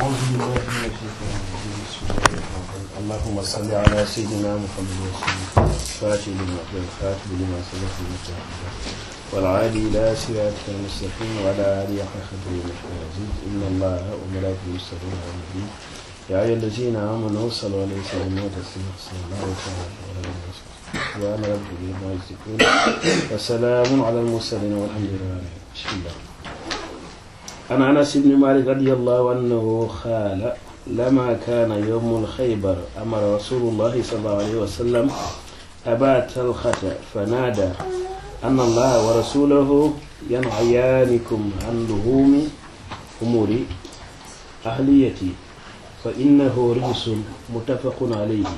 أعوذ بالله من الشيطان الرجيم بسم الله الرحمن الرحيم اللهم صل على سيدنا محمد وسلم فاتح لما الخاتم لما سبق المتحدة والعادي إلى صراطك المستقيم وعلى آله حق قدره المجيد إن الله وملائكته يصلون على النبي يا أيها الذين آمنوا صلوا عليه وسلموا تسليما صلى الله تعالى عليه وسلم سبحان ربك ما يصفون وسلام على المرسلين والحمد لله بسم الله عن انس بن مالك رضي الله عنه قال لما كان يوم الخيبر امر رسول الله صلى الله عليه وسلم ابا طلحه فنادى ان الله ورسوله ينهيانكم عن لحوم امور اهليتي فانه رجس متفق عليه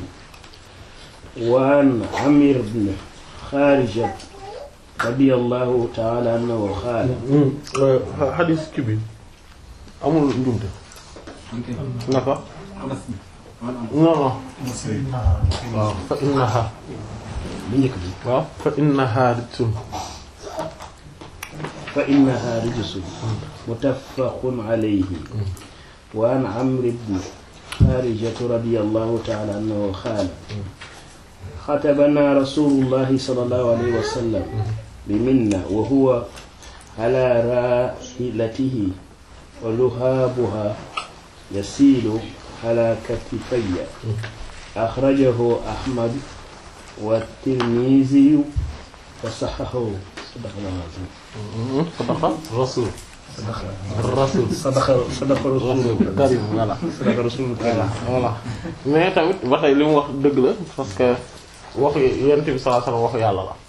وعن عمرو بن خارجه رضي الله تعالى عنه قال xadis ki bi amul njumte naka non non waaw fa innaha bu njëkk bi waaw fa innaha rijsun فإنها رجس متفق عليه وعن عمرو بن خارجة رضي الله تعالى عنه قال خطبنا رسول الله صلى الله عليه وسلم بمنى وهو على راحلته ولهابها يسيل على كتفي أخرجه أحمد والترمذي وصححه صدق الله العظيم sadaqa rasul صدق rasul صدق صدق رسول الله karim voilà صدق رسول الله voilà mais tamit ba tey li mu wax dëgg la parce que waxu yonent bi sallallahu alayhi wasallam waxu yàlla la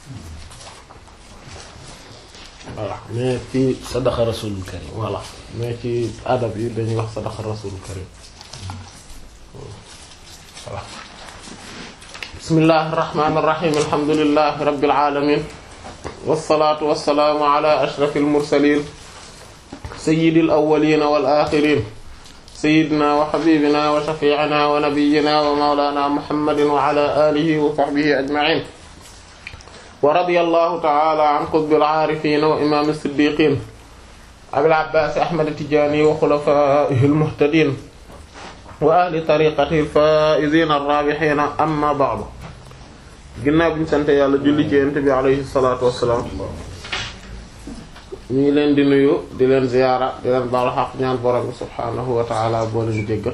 voilà mais ci صدق رسول الكريم voilà mais ci adab yi dañuy wax sadaqa rasul karim voilà bismillahir rahmanir rahim alhamdulillahi rabbil alamin wassalatu wassalamu ala ashrafil mursalin sayyidil awwalin wal akhirin sayyidina wa habibina wa shafi'ina wa nabiyyina wa mawlana muhammadin wa ala alihi wa sahbihi ajma'in wa radiyallahu ta'ala an qutbil arifin wa imam as-siddiqin abil abbas ahmad at-tijani wa khulafaihi al-muhtadin wa ahli tariqatihi al-faizin ar-rabihin amma ba'du ginnaaw bi ñu sant yàlla julli ci yonent bi alayhi salaatu wassalaam ñu ngi leen di nuyu di leen ziyaara di leen baalu xaq ñaan borom bi subhaanahu wa ta'ala boo leen jéggal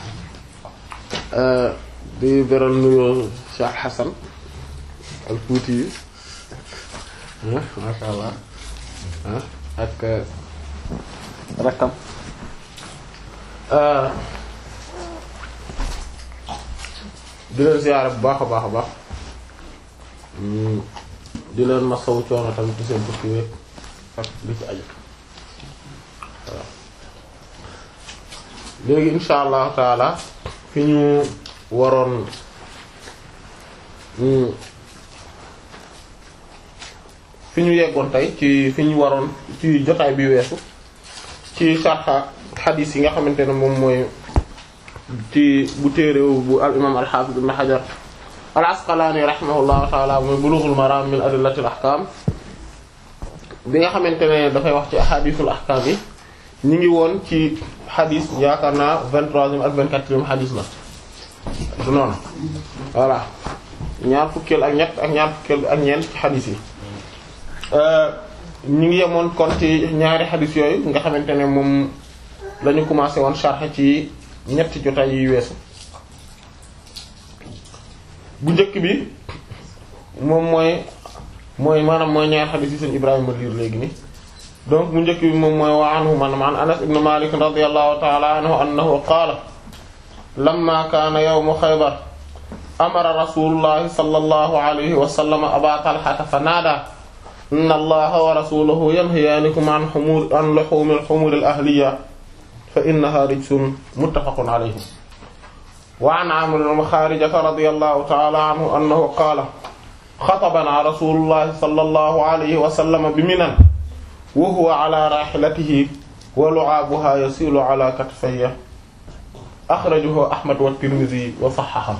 di beral nuyoo Cheikh Hassan al Fuuti yi masha Allah ak rakkam di leen ziyaara bu baax a baax a baax di leen masawu coono tamit ci seen tukki wéeg ak li ci aju waaw léegi insha allahu taala fi ñu waroon fi ñu yeggoon tey ci fi ñu waroon ci jotaay bi weesu ci sarxa xadiis yi nga xamante ne moom mooy ci bu téerew bu al imam al hafiz ibn hajar al asqalani rahimahullahu taala mooy bulughul maram min adillatil ahkam bi nga xamante ne dafay wax ci ahadisul ahkam yi ñu ngi woon ci xadis yaakaar naa vingt-troisième ak vingt-quatrième xadis la du noonu voilà ñaar fukkeel ak ñett ak ñaar fukkeel ak ñeent ci xadis yi ñu ngi yemoon kon ci ñaari xadis yooyu nga xamante ne moom lañu commencé woon sharh ci ñetti jotaay yi weesu bu njëkk bi moom mooy mooy maanaam mooy ñaar xadis yi seen Ibrahima liir léegi ni donc bu njëkk bi moom mooy wa anhu man an Anas ibn Malik radiyallahu ta'ala anhu annahu qaala lamma kaana yawmu Khaybar amara rasulullahi sallallahu alayhi wa sallam aba Talhata fa naada inna allaha wa rasulahu yanhayaanikum an humur an luhum al-humur al-ahliya fa innaha rijsun muttafaqun alayhi wa an Amr ibn Kharijata radiyallahu ta'ala anhu annahu qaala xatabana rasulullahi sallallahu alayhi wa sallam bi Minan wa huwa ala rahilatihi wa lu'abuha yasilu ala katfayya akhrajahu Ahmad wa Tirmidhi wa sahhaha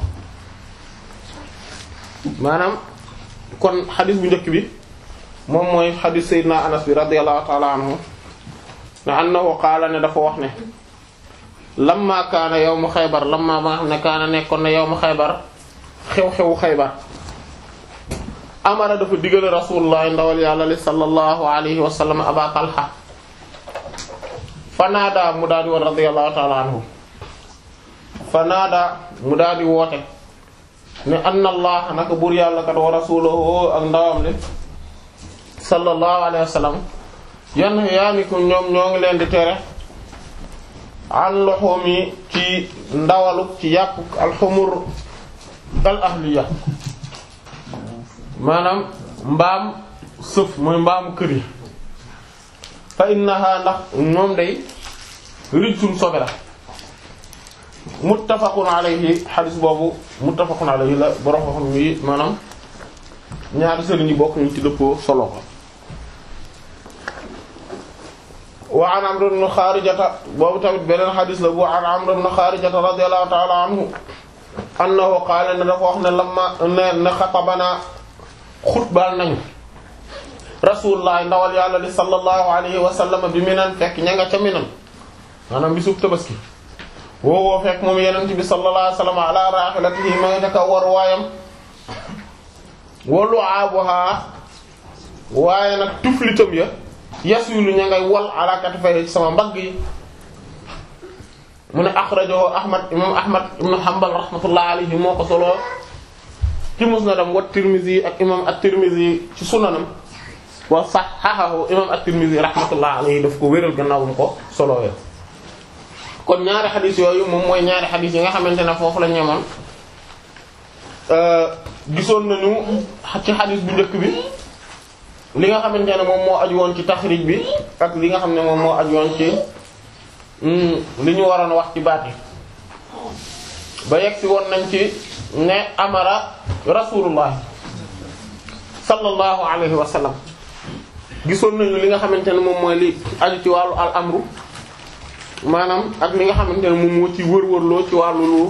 maanaam kon xadis bu njëkk bi moom mooy xadis Seydina Anas bi radiyallahu ta'ala anhu ne annahu qaala ne dafa wax ne lamma kaana yawmu xaybar lamma ba nga xam ne kaana nekkoon na yawmu xaybar xew-xewu xaybar amara dafa digale rasulullah ndawal yàlla li sallallahu alayhi wa sallam aba talha fanaada mu daal di woon radiyallahu ta'ala anhu fanaada mu daal di woote ne anna allah naka buur yàlla kat wa rasuluhu ak ndawam li sallallahu alayhi wa sallam yan yaaniku ñoom ñoo ngi leen di tere an loxoom yi ci ndawalu ci yàpp alxumur al ahliya maanaam mbaam sëf mooy mbaamu kër yi fa innaha ndax moom day rijsun sobe la muttafaqun alayhi xadis boobu muttafaqun alayhi la borom xam yi maanaam ñaari sëriñ yi bokk ñu ci dëppoo solo ko wa an Amr ibn Xaarijata boobu tamit beneen xadis la bu an Amr ibn Xaarijata radiyallahu ta'ala anhu annahu qaala ne dafa wax ne lamma ne ne xatabana xutbal nañu rasulullah ndawal yàlla li sallallahu alayhi wa sallam bi minan fekk ña nga ca minan maanaam bisub tabaski woowoo fekk moom yenent bi sallallahu alayhi wa sallam ala rahilatihi ma nga ca war waayam walu aabuha waaye nag tuflitam ya yasulu ña ngay wal ala katifay ci sama mbagg yi mu ne axrajahu ahmad imam ahmad ibn hanbal rahmatullah alayhi moo ko solo ci musnadam wa tirmizi ak imam at-tirmizi ci sunanam wa sahahahu imam at-tirmizi rahmatullah alayhi daf ko wéral gannaaw mu ko solowee kon ñaari xadis yooyu moom mooy ñaari xadis yi nga xamante ne foofu la ñemoon gisoon nañu ci xadis bu njëkk bi li nga xamante ne moom moo aju woon ci taxrij bi ak li nga xam ne moom moo aju woon ci li ñu waroon wax ci baat yi ba yegg si woon nañ ci ne amara rasulullah sallallahu alayhi wa sallam gisoon nañu li nga xamante ne moom mooy li aju ci wàllu al amru maanaam ak li nga xamante ne moom moo ci wër-wërloo ci wàllu lu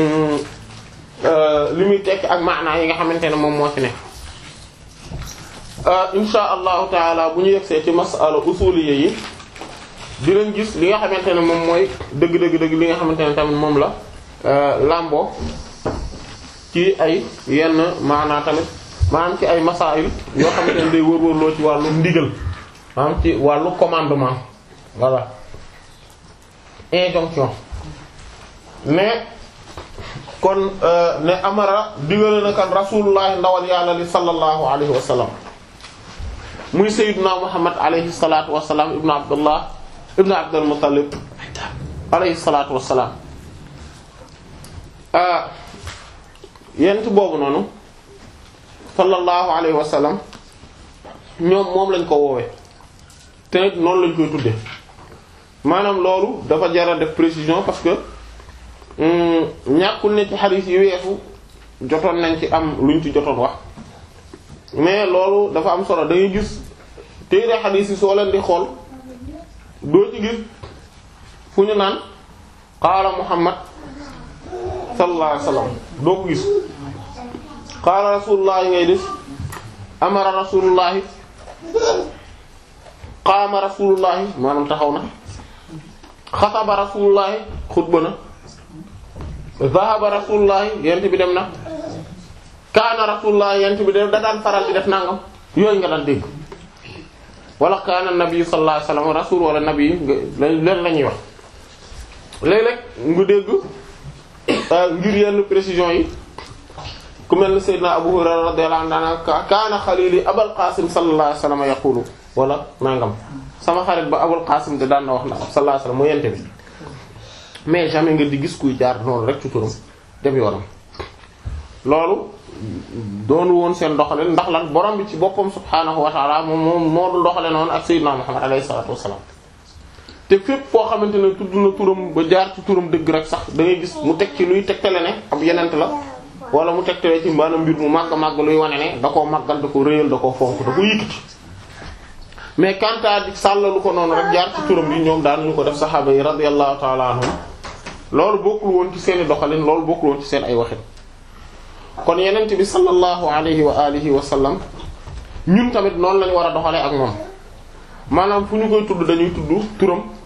li muy tekk ak maanaa yi nga xamante ne moom moo ci ne insha allahu taala bu ñu yegsee ci masala usuliyya yi dinañ gis li nga xamante ne moom mooy dëgg-dëgg dëgg li nga xamante ne tamit moom la lambo ci ay yenn maanaa tamit maanaam ci ay masail yoo xamante ne day wër-wërloo ci wàllu ndigal maanaam ci wàllu commandement voilà injonction mais kon ne amara digale na kan rasulullah ndawal yàlla li sallallahu alayhi wa sallam muy sayyiduna muhammad alayhi salatu wassalam ibnu abdullah ibnu abdul muttalib alayhi salatu wassalam yent boobu noonu sallallahu alayhi wa sallam ñoom moom lañ ko woowe te noonu lañ koy tudde maanaam loolu dafa jara def précision parce que ñàkkul ne ci xadiis yi weesu jotoon nañ ci am luñ ci jotoon wax mais loolu dafa am solo da ngay gis téere xadiis yi soo leen di xool doo ci gis fu ñu naan qaala muhammad sallallahu alayhi wasallam doo ko gis qaala rasulullah ngay gis amara rasulullah qaama rasulullah maanaam taxaw na xataba rasulullah xutba na zahaba rasulullah yent bi dem na kaana rasulullah yent bi da daan faral di def nangam yooyu nga daan dégg wala kaana nabi sallallahu alayhi wasallam rasul wala nabi leen la ñuy wax léeg-léeg nga dégg ngir yenn précision yi ku mel ne Seydina Abu Hurayra radiyallahu anhu kaana xalili Abul Qasim sallallahu alayhi wasallam yaqulu wala nangam sama xarit ba Abul Qasim de daan na wax na sallallahu alayhi wasallam mu yente bi mais jamais nga di gis kuy jaar noonu rek ci turam dem yoonam loolu doonu woon seen doxalin ndax lan borom bi ci boppam subhaanahu wa ta'ala moom moom moo dul doxale noonu ak Seydina Muhammad alayhi salatu wassalam te fépp foo xamante ne tudd na turam ba jaar ci turam dëgg rek sax da ngay gis mu teg ci luy tegtale ne ab yenent la wala mu tegtale ci maanaam mbir mu màgg màgg luy wane ne da koo màggal da ko réyal da koo fonk da ko yëkkati mais kantaa di sàllalu ko noonu rek jaar ci turam bi ñoom daan ñu ko def saxaaba yi radiyallahu ta'ala anhum loolu bokkul woon ci seen i doxalin loolu bokkul woon ci seen ay waxin kon yenent bi sallallahu alayhi wa alihi wa sallam ñun tamit noonu lañu war a doxalee ak moom maanaam fu ñu koy tudd dañuy tudd turam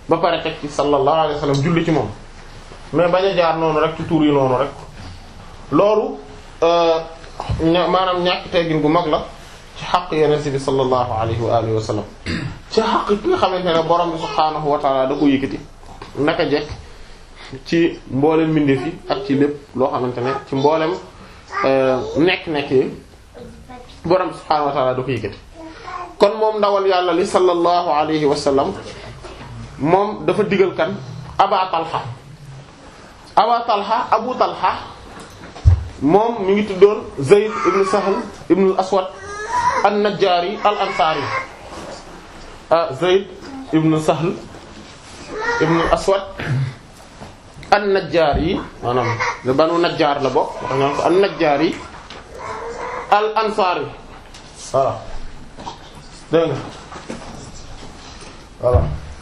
ba pare teg ci sallallahu alayhi wa sallam julli ci moom mais bañ a jaar noonu rek ci tur yi noonu rek loolu ña maanaam ñàkk teggin gu mag la ci xaq yeneen bi sallallahu alayhi wa alihi wa sallam ci xaq ki nga xamante ne borom bi subhaanahu wa taala da ko yëkkati naka jekk ci mboolem mbindeef yi ak ci lépp loo xamante ne ci mboolem nekk-nekk yi borom bi subhaanahu wa taala da ko yëkkati kon moom ndawal yàlla li sallallahu alayhi wa sallam moom dafa digal kan aba talha aba talha abu talha moom mi ngi tuddoon zayd ibn sahl ibn al aswad an najjaari al ansaari ah zayd ibn sahl ibn al aswad an najjaari maanaam le banu najjaar la bokk wax nga ko an najjaari al ansaari voilà dégg nga voilà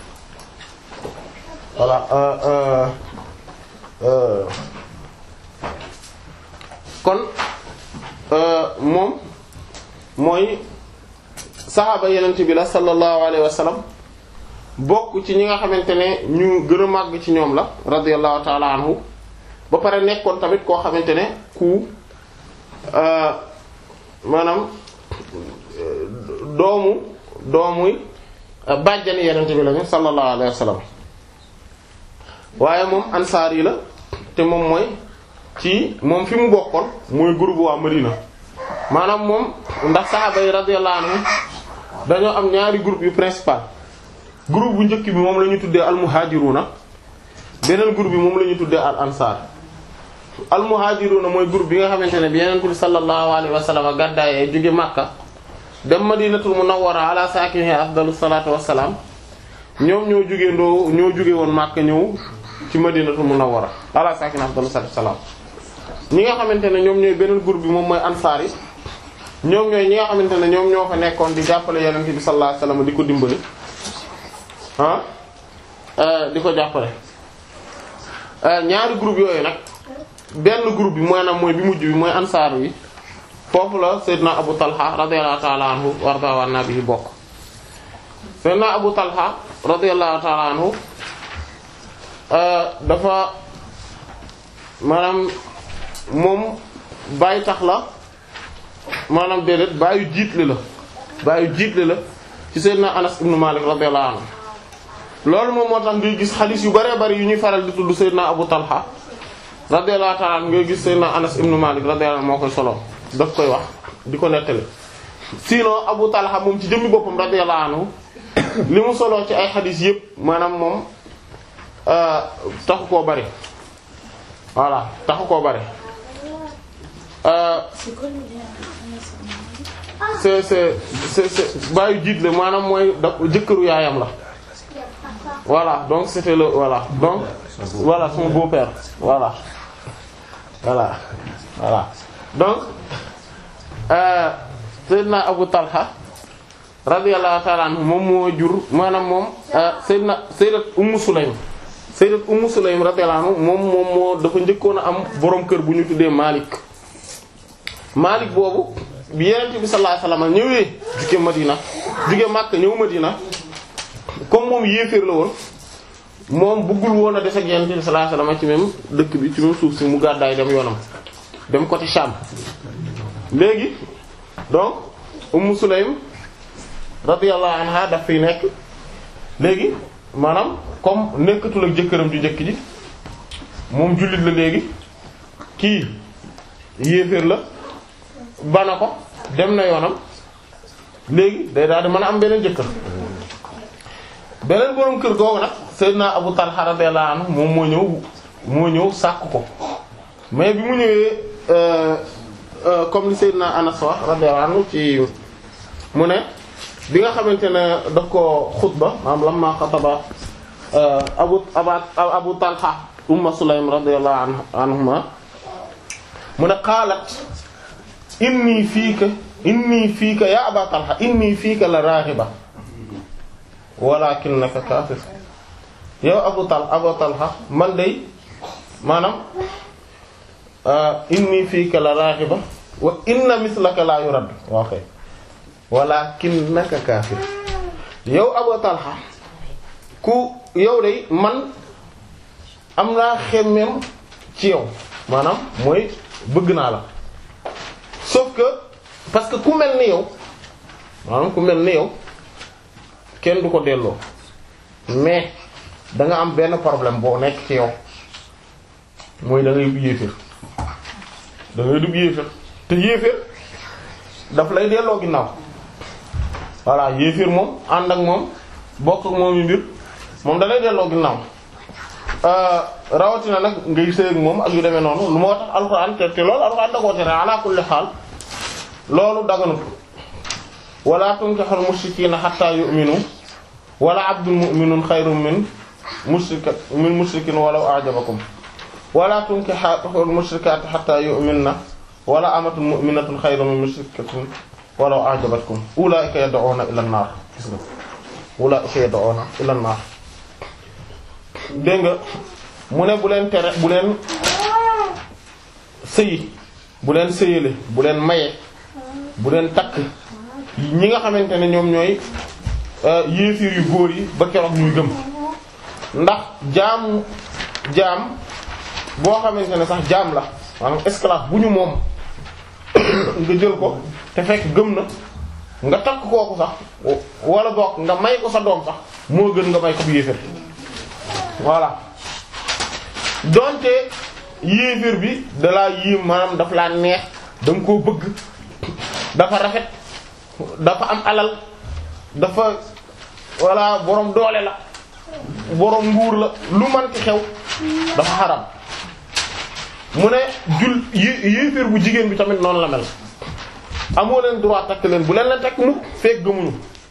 voilà euh, euh, euh, kon moom mooy saxaaba yenent bi la sallallahu alayhi wa sallam bokk ci ñi nga xamante ne ñu gën a màgg ci ñoom la radiyallahu ta'ala anhu ba pare nekkoon tamit koo xamante ne ku maanaam doomu doomuy bàjjani yenent bi lañu sallallahu alayhi wa sallam waaye moom ansaar yi la te moom mooy ci moom fi mu bokkoon mooy groupe waa Madina maanaam moom ndax saxaaba yi radiyallahu anhum dañoo am ñaari groupe yu principal groupe bu njëkk bi moom la ñu tuddee al muhajiruna beneen groupe bi moom la ñu tuddee al ansar al muhajiruna mooy groupe bi nga xamante ne bi yeneen bi sallallahu alayhi wa sallam gàddaayee jóge Makka dem madinatul munawwara ala saakiniha afdalu salaatu wassalaam ñoom ñoo jóge ndoo ñoo jóge woon Makka ñëw ci madinatul munawwara ala saakiniha afdalu salaatu wassalaam ñi nga xamante ne ñoom ñooy beneen groupe bi moom mooy ansaar yi ñoom ñooy ñi nga xamante ne ñoom ñoo fa nekkoon di jàppale yonent bi sallallahu alayhi wasallam di ko dimbali ah di ko jàppale ñaari groupe yooyu nag benn groupe bi maanaam mooy bi mujj bi mooy ansaar yi foofu la Seydina Abu Talha radiyallahu ta'ala anhu warda wa nabi bokk Seydina Abu Talha radiyallahu ta'ala anhu dafa maanaam moom bàyyi tax la maanaam déedéet bàyyi jiitle la bàyyi jiitle la ci Seydina Anas ibn Malik radiyallahu anhu loolu moom moo tax ngay gis xadiis yu bëree bëri yu ñuy faral di tudd Seydina Abu Talha radiyallahu ta'ala anhu ngay gis Seydina Anas ibn Malik radiyallahu anhu moo koy solo daf koy wax di ko nettali sinon Abu Talha moom ci jëmmi boppam radiyallahu anhu li mu solo ci ay xadiis yépp maanaam moom taxu koo bari voilà taxu koo bari c'est c'est c'est c'est bàyyi jiit la maanaam mooy da jëkkëru yaayam la voilà donc c'était le voilà donc voilà son beau-père voilà voilà voilà donc euh Seydina Abu Talha radiyallahu ta'ala anhu moom moo jur maanaam moom Seydina Sayyidat Ummu Sulaym Sayyidat Ummu Sulaym radiyallahu anhu moom moom moo dafa njëkkoon a am boroom kër bu ñu tuddee Malik Malik boobu bi Yonent bi sallallahu alayhi wasallam ñëwee jóge Madina jóge Makka ñëw Madina comme moom yéeféer la woon moom bëggul woon a des ak Yonent bi sallallahu alayhi wasallam ci même dëkk bi ci même suuf si mu gàddaay dem yoonam dem côté Sham léegi donc Ummu Sulaym radiyallahu anha daf fiy nekk léegi maanaam comme nekkatul ak jëkkëram ju njëkk ji moom jullit la léegi kii yéeféer la bana ko dem na yoonam léegi day daal di mën a am beneen jëkkër beneen boroom kër googu nag Seydina Abu Talha radiyallahu anhu moom moo ñëw moo ñëw sàkk ko mais bi mu ñëwee comme li Seydina Anas wax radiyallahu anhu ci mu ne bi nga xamante ne daf ko xutba maanaam lamma xataba abu aba abu talha umma sulaym radiyallahu anhuma mu ne qaalat inni fiika inni fiika ya aba talha inni fiika la raaxiba walakinnaka kaafir yow abu tal abu talha man day maanaam inni fiika la raaxiba wa inna mislaka la yurad okay walakinnaka kaafir yow Abu Talha ku yow de man am naa xemmeem ci yow maanaam mooy bëgg naa la sauf que parce que ku mel ni yow maanaam ku mel ni yow kenn du ko delloo mais da nga am benn problème boo nekk ci yow mooy da ngay dugg yéeféer da ngay dugg yéeféer te yéeféer daf lay delloo ginnaaw voilà yéeféer moom ànd ak moom bokk ak moom yu mbir moom da lay delloo ginnaaw rawatina nag ngay sëy ak moom ak yu demee noonu lu moo tax alxuraan te te loolu alxuraan da koo tere ala kulli xaal loolu daganut wala tunkihul mushrikiina hatta yu'minu wala abdul mu'minun xayrun min mushrika min mushrikin walaw a'jabakum wala tunkihul mushrikaati hatta yu'minna wala amatun mu'minatun xayrun min mushrikatin walaw a'jabatkum ulaa'ika yad'una ila an-naar gis nga ulaa'ika yad'una ila an-naar dégg nga mu ne bu leen tere bu leen sëyi bu leen sëyale bu leen maye bu leen takk ñi nga xamante ne ñoom ñooy yéefiir yu góor yi ba keroog ñuy gëm ndax jaam jaam boo xamante ne sax jaam la maanaam esclave bu ñu moom nga jël ko te fekk gëm na nga takk kooku sax wala bokk nga may ko sa doom sax moo gën nga may ko bu yéeféer voilà donte yéeféer bi dalaa yéem maanaam daf laa neex da nga koo bëgg dafa rafet dafa am alal dafa walla boroom doole la boroom nguur la lu manti xew dafa xaram mu ne jul yéeféer bu jigéen bi tamit noonu la mel amoo leen droit takk leen bu leen leen takk mukk fekk gëmuñu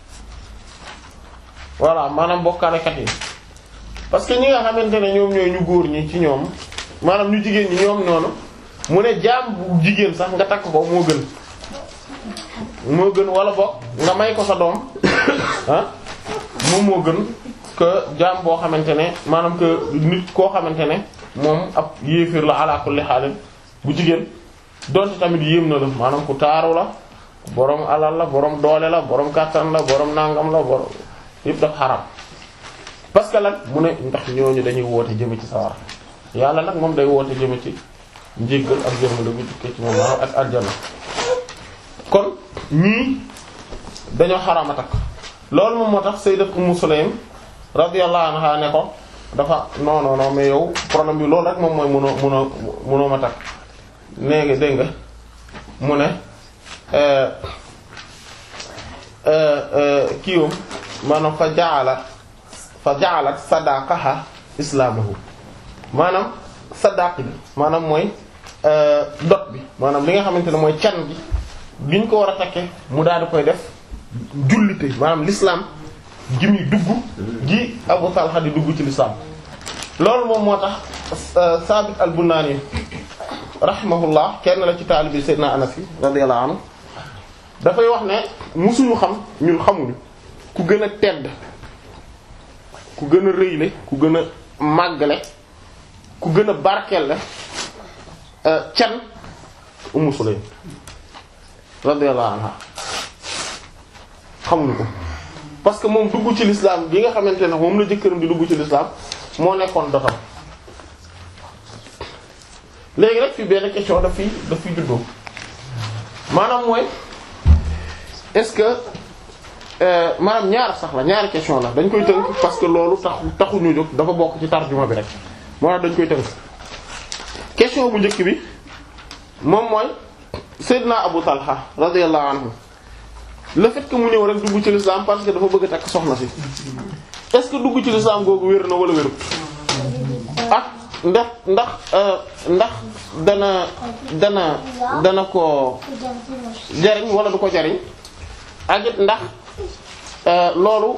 voilà maanaam bokkaalekat yi parce que ñi nga xamante ne ñoom ñooy ñu góor ñi ci ñoom maanaam ñu jigéen ñi ñoom noonu mu ne jaam bu jigéen sax nga takk ko moo gën moo gën wala boog nga may ko sa doom ah moom moo gën que jaam boo xamante ne maanaam que nit koo xamante ne moom ab yéefir la ala kulli xaalin bu jigéen donte tamit yéem na la maanaam ku taaru la borom alal la borom doole la borom kàttan la borom nangam la borom yëpp daf xaram parce que lan mu ne ndax ñooñu dañuy woote jëme ci sawar yàlla nag moom day woote jëme ci njéggal ak yërmande bu tukkee ci moom maanaam ak aljana kon ñii dañoo xaraama takk loolu moom moo tax sayyidat Ummu Sulaym radiyallahu anha ne ko dafa non non non mais yow problème bi loolu rek moom mooy mënoo mënoo mënoo ma takk nee nga dégg nga mu ne kiiwam maanaam fa jaala fa jaalat sadaqaha islaamahu maanaam sadaq bi maanaam mooy dot bi maanaam li nga xamante ne mooy can gi giñ ko war a takke mu daal di koy def jullite maanaam l'islam gi muy dugg gi Abu Talha di dugg ci l'islam loolu moom moo tax Sabit al-Bunani rahimahullah kenn la ci taalibi Seydina Anas yi radiyallahu anhu dafay wax ne musuñu xam ñun xamuñu ku gën a tedd ku gën a rëyle ku gën a màggale ku gën a barkelle can Ummu Sulaym radiyallahu anha xamuñu ko parce que moom dugg ci l'islam gi nga xamante ne moom la jëkkëram di dugg ci l'islam moo nekkoon dotam léegi rek fii benn question daf fi daf fi juddoo maanaam mooy est-ce que maanaam ñaar sax la ñaari question la dañ koy tënk parce que loolu tax taxuñu jóg dafa bokk ci tarjuma bi rek moo tax dañ koy tënk question bu njëkk bi moom mooy Seydina Abu Talha radiyallahu anhu le fait que mu ñëw rek dugg ci l'islam parce que dafa bëgg a takk soxna si est-ce que dugg ci l'islam googu wér na wala wérut ak ndax ndax ndax dana dana dana ko jariñ wala du ko jariñ ak it ndax loolu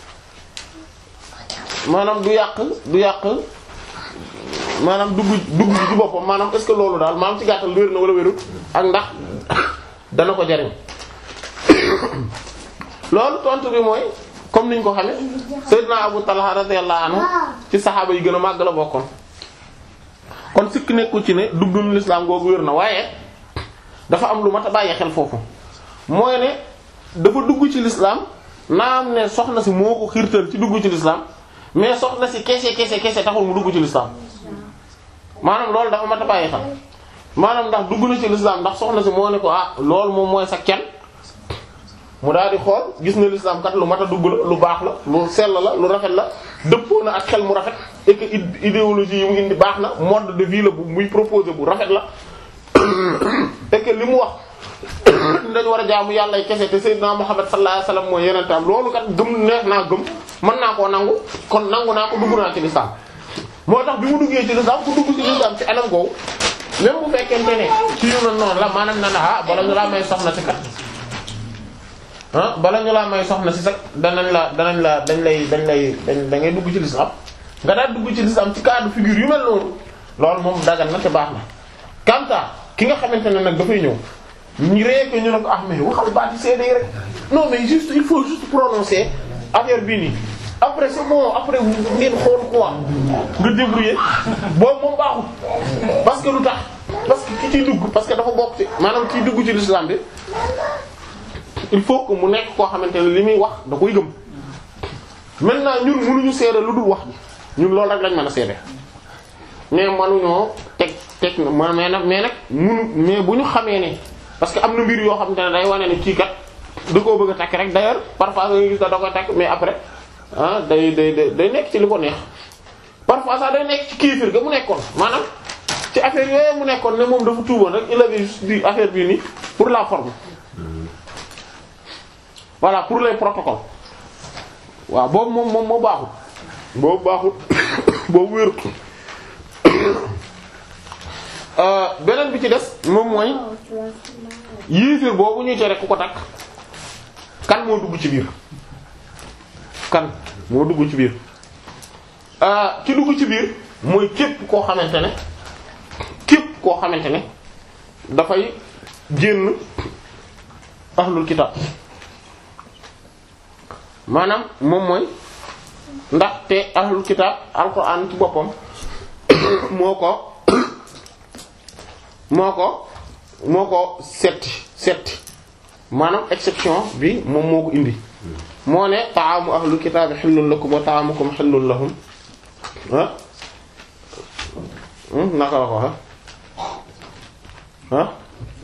maanaam du yàq du yàq maanaam dugg dugg ci boppam maanaam est-ce que loolu daal maanaam ci gàttal wér na wala wérut ak ndax dana ko jariñ loolu tontu bi mooy comme niñ ko xamee Seydina Abu Talha radiyallahu anhu ci saxaaba yi gën a màgg la bokkoon kon sikk nekkul ci ne duggum l'islam googu wér na waaye dafa am lu mat a bàyyi xel foofu mooy ne dafa dugg ci l'islam naam ne soxna si moo ko xiirtal ci dugg ci l'islam mais soxna si kese kese kese taxul mu dugg ci l'islam maanaam loolu dafa mat a bàyyi xel maanaam ndax dugg na ci l'islam ndax soxna si moo ne ko ah loolu moom mooy sa kenn mu daal di xool gis na l'islam kat lu mat a dugg la lu baax la lu sell la lu rafet la dëppoo na ak xel mu rafet et que idéologie yi mu indi baax na mode de vie la bu muy proposé bu rafet la et que li mu wax dañu war a jaamu yàlla ay kese te Seydina Muhammad sallallahu alayhi wasallam mooy yenentaam loolu kat gëm neex naa gëm mën naa koo nangu kon nangu naa ko dugg naa ci l'islam moo tax bi mu duggee ci l'islam ku dugg ci l'islam ci anam googu même bu fekkente ne ci yu mel noonu la maanaam na na ah bala ñu laa may soxna si kat ah bala ñu laa may soxna si sax danañ la danañ la dañ lay dañ lay dañ da ngay dugg ci l'islam nga daal dugg ci l'islam ci cas de figure yu mel noonu loolu moom dagal na te baax na kanta ki nga xamante ne nag dafay ñëw ñu ree ko ñu ne ko ah mais waxal baati seede yi rek non mais juste il faut juste prononcer affaire bii nii après c'est bon après ngeen xool quoi nga débrouiller boobu moom baaxul parce que lu tax parce que ki ciy dugg parce que dafa bokk ci maanaam kiy dugg ci l'islam bi il faut que mu nekk koo xamante ne li muy wax da koy gëm maintenant ñun mënuñu seede lu dul wax ji ñun loolu rek lañ mën a seede mais mënuñoo teg teg na mais nag mais nag munu mais bu ñu xamee ne parce que am na mbir yoo xamante ne day wane ne kii kat da koo bëgg a takk rek d'ailleurs parfois nga gis da koy takk mais après ah day day day nekk ci li ko neex parfois sax day nekk ci kiifir ga mu nekkoon maanaam ci affaire yooyu mu nekkoon ne moom dafa tuuboon rek il avait juste dit affaire bii nii pour la forme voilà pour les protocoles waaw boobu moom moom moo baaxul boobu baaxul boobu wérut beneen bi ci des moom mooy yéeféer boobu ñuy tere ku ko takk kan moo dugg ci biir kan moo dugg ci biir ki dugg ci biir mooy képp koo xamante ne képp koo xamante ne dafay génn ahlul kitab maanaam moom mooy ndaxte ahlul kitab alquran ci boppam moo ko moo ko moo ko setti setti maanaam exception bi moom moo ko indi moo ne ta'amu ahlul kitaabi xillun lakum wa ta'amukum xillun lahum ah naka la ko waxe ah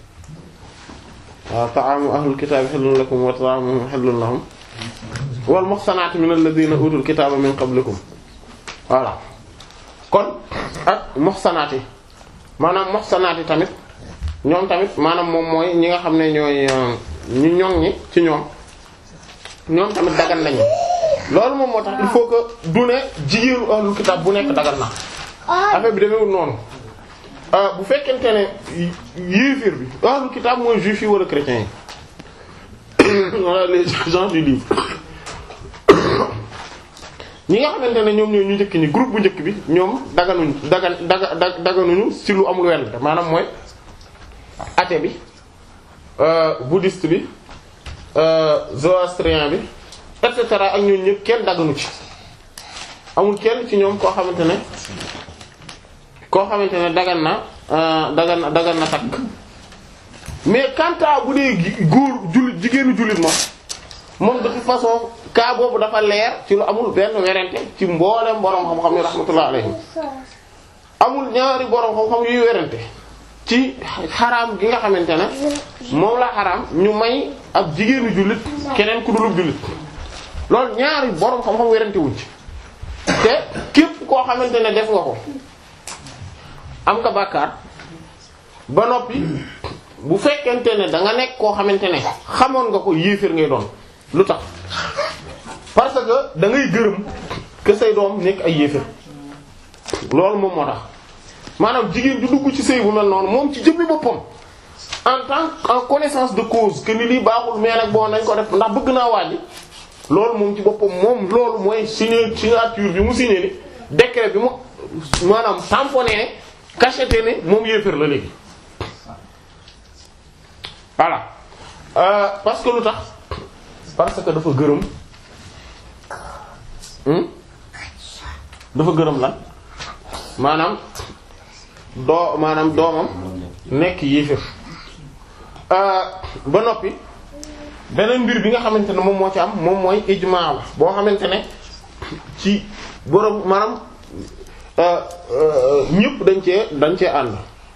waaw ta'amu ahlul kitaabi xillun lakum wa ta'amuhum xillun lahum wal muhsanaatu min alladhina utul kitaaba min qablikum voilà kon ak muhsanaat yi maanaam muhsanaat yi tamit ñoom tamit maanaam moom mooy ñi nga xam ne ñooy ñu ñoŋ ñi ci ñoom ñoom tamit dagan nañu loolu moom moo tax il faut que du ne jigéenu ahlul kitaab bu nekk dagan na affaire bi demewul noonu bu fekkente ne yéefir bi ahlul kitaab mooy juif yi wala chrétiens yi wala les gens du livre ñi nga xamante ne ñoom ñooy ñu njëkk ñi groupe bu njëkk bi ñoom daganuñ dagan daga daganuñu ci lu amul wenn maanaam mooy athée bi bouddhiste bi zoroastrien bi et cetera ak ñooñu ñëpp kenn daganu ci amul kenn ci ñoom koo xamante ne koo xamante ne dagan na dagan na dagan na takk mais quant à bu dee góor jullit jigéenu jullit moom moom de toute façon cas boobu dafa leer ci lu amul benn werante ci mboolem borom xam-xam yi rahmatullah alayhim amul ñaari borom xam-xam yuy werante ci xaraam gi nga xamante ne moom la xaraam ñu may ab jigéenu jullit keneen ku dulub jullit loolu ñaari borom xam-xam werante wuñ ci te képp koo xamante ne def nga ko am nga bàkkaar ba noppi bu fekkente ne da nga nekk koo xamante ne xamoon nga ko yéeféer ngay doon lu tax parce que da ngay gërëm que say doom nekk ay yéeféer loolu moom moo tax maanaam jigéen ju dugg ci sëy bu mel noonu moom ci jëmmi boppam en tant en connaissance de cause que ni lii baaxul mais nag bon nañ ko def ndax bëgg naa wàññi loolu moom ci boppam moom loolu mooy signé signature bi mu signé ni décret bi mu maanaam tamponné ne cacheté ne moom yéeféer la léegi voilà euh, parce que lu tax parce que dafa gërëm dafa gërëm lan maanaam doo maanaam doomam nekk yéeféer ba noppi beneen mbir bi nga xamante ne moom moo ci am moom mooy ijmaa la boo xamante ne ci borom maanaam ñëpp dañ cee dañ cee ànd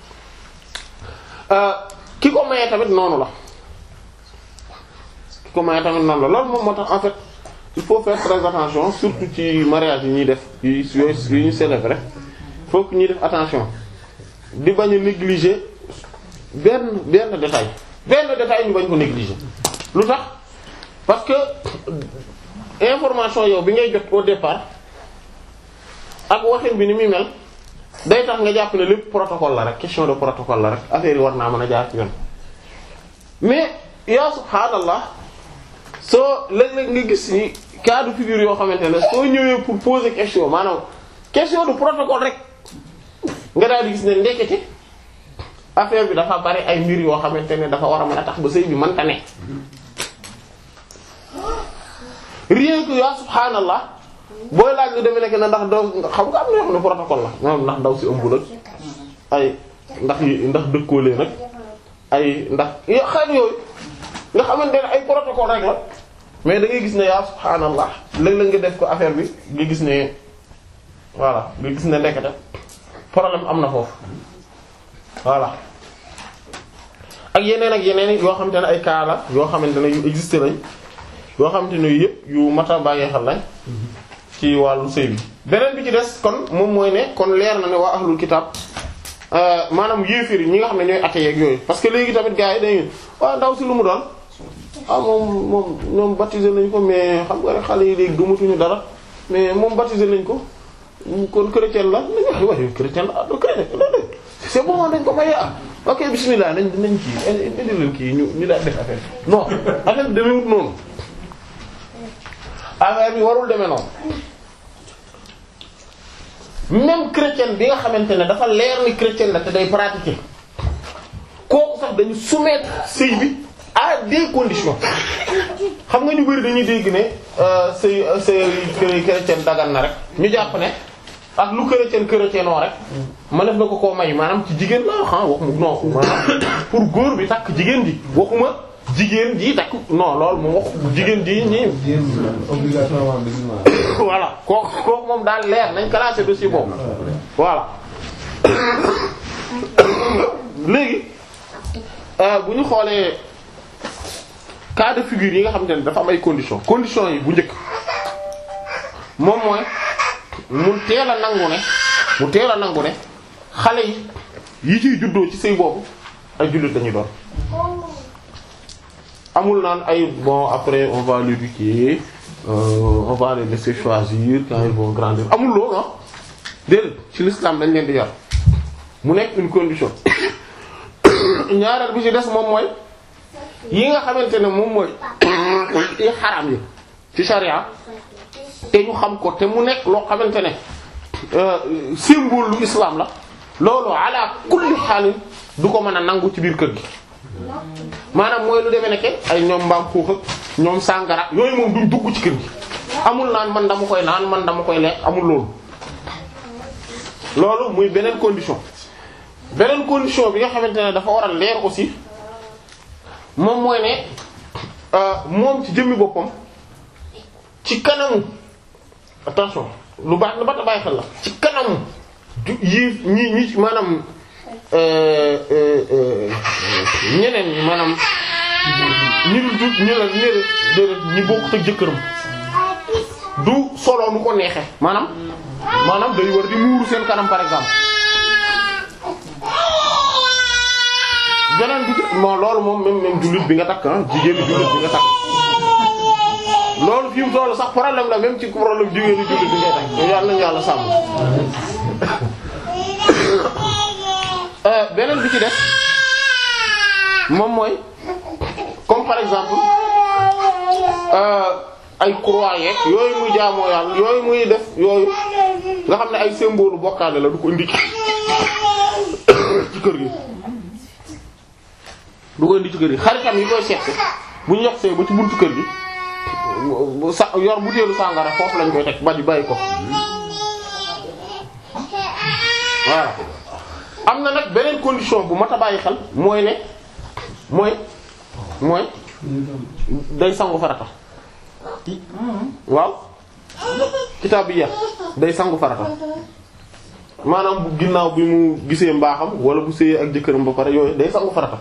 ki ko mayee tamit noonu la ki ko mayee tamit noonu la loolu moom moo tax en fait il faut faire très attention surtout ci mariage yi ñuy def yi yooyu yi ñu célébrer faut que ñuy def attention di bañ a négliger benn benn détail benn détail ñu bañ ko négliger lu tax parce que information yow bi ngay jot au départ ak waxin bi ni muy mel day tax nga jàpp ne lépp protocole la rek question de protocole la rek affaire yi war naa mën a jaar ci yoon mais yaa subhaanallah soo léeg-léeg nga gis ni cas de figure yoo xamante ne soo ñëwee pour poser question maanaam question de protocole rek nga daal di gis ne ndekete affaire bi dafa bari ay mbir yoo xamante ne dafa war a mën a tax ba sëy bi mënta ne rien que yaa subhaanallah booy laaj lu demee nekk na ndax daw xam nga am na yoo xam ne protocole la maanaam ndax daw si ëmbul ak ay ndax yi ndax dëkkoolee nag ay ndax xeet yooyu nga xamante ne ay protocole rek la mais da ngay gis ne yaa subhaanallah léeg-léeg nga def ko affaire bi nga gis ne voilà nga gis ne ndekete problème am na foofu voilà ak yeneen ak yeneen yoo xamante ne ay cas la yoo xamante ne yu existé lañ yoo xamante ne yëpp yu mat a bàyyi xel lañ ci wàllu sëy bi beneen bi ci des kon moom mooy ne kon leer na ne waa ahlul kitab maanaam yéefir yi ñi nga xam ne ñooy athée ak yooyu parce que léegi tamit gars yi dañuy waaw ndaw si lu mu doon ah moom moom ñoom baptisé nañ ko mais xam nga rek xale yi léegi gëmatuñu dara mais moom baptisé nañ ko kon chrétien la nañ wax waaye chrétien la ah do chrétien c'est bon dañ ko maye ah ok bismillah nañ nañ kii indi leen kii ñu ñu daal def affaire non affaire bi demewut noonu affaire bi warul demee noonu même chrétien bi nga xamante ne dafa leer ni chrétien la te day pratiquer kooku sax dañu soumettre sëy bi à des conditions xam nga ñu bari dañuy dégg ne sëy sëy chrétien dagan na rek ñu jàpp ne ak lu chrétien chrétien noo rek ma def na ko koo may maanaam ci jigéen la wax waxuma non maanaam pour góor bi takk jigéen ji waxuma jigéen ji takk non loolu moom wax jigéen ji ñi obligatoirement musulman. voilà kooku kooku moom daal leer nañ classé dossier boobu voilà léegi bu ñu xoolee cas de figure yi nga xamante ne dafa am ay conditions conditions yi bu njëkk moom mooy mu teel a nangu ne mu teel a nangu ne xale yi yi ciy juddoo ci sëy boobu ay jullit dañuy doon amul naan ay bon après on va l'éduquer euh, on va les laisser choisir quand ils vont grandir amul loolu ah déedéet ci l'islam dañ leen di yar mu nekk une condition ñaareel bi ci des moom mooy yi nga xamante ne moom mooy yi xaraam yi ci sharia te ñu xam ko te mu nekk loo xamante ne symbole lu islam la loolu ala kulli xaalin du ko mën a nangu ci biir kër gi maanaam mooy lu demee nekke ay ñoom mbaam xuux ak ñoom sàngara yooyu moom duñ dugg ci kër gi amul naan man dama koy naan man dama koy lekk amul loolu loolu muy beneen condition beneen condition bi nga xamante ne dafa war a leer aussi moom mooy ne moom ci jëmmi boppam ci kanamu attention lu baax lu baax a bàyyi xel la ci kanamu yi ñi ñi maanaam ñeneen ñi maanaam ñi dul du ñu la ñu déedéet ñi bokkut ak jëkkëram du solo nu ko neexe maanaam maanaam day war di muuru seen kanam par exemple beneen bi bon loolu moom même même jullit bi nga takk ah jigéenu jullit bi nga takk loolu fi mu toll sax problème la même ci problème jigéenu jullit bi ngay takk yàlla nañu yàlla sàmm beneen bi ci def moom mooy comme par exemple ay croix yeeg yooyu muy jaamoo yàlla yooyu muy def yooyu nga xam ne ay symbole bokkaale la du ko indi ci kër gi du ko indi ci kër gi xaritam yi koy seet bu ñu yoxsee ba ci buntu kër gi sa yor butéelu sàngara foofu lañ koy teg ba di bàyyi ko voilà am na nag beneen condition bu mat a bàyyi xel mooy ne mooy mooy day sangu farata waaw kitaabiya day sangu farata maanaam bu ginnaaw bi mu gisee mbaaxam wala bu séyee ak jëkkëram ba pare yooyu day sangu farata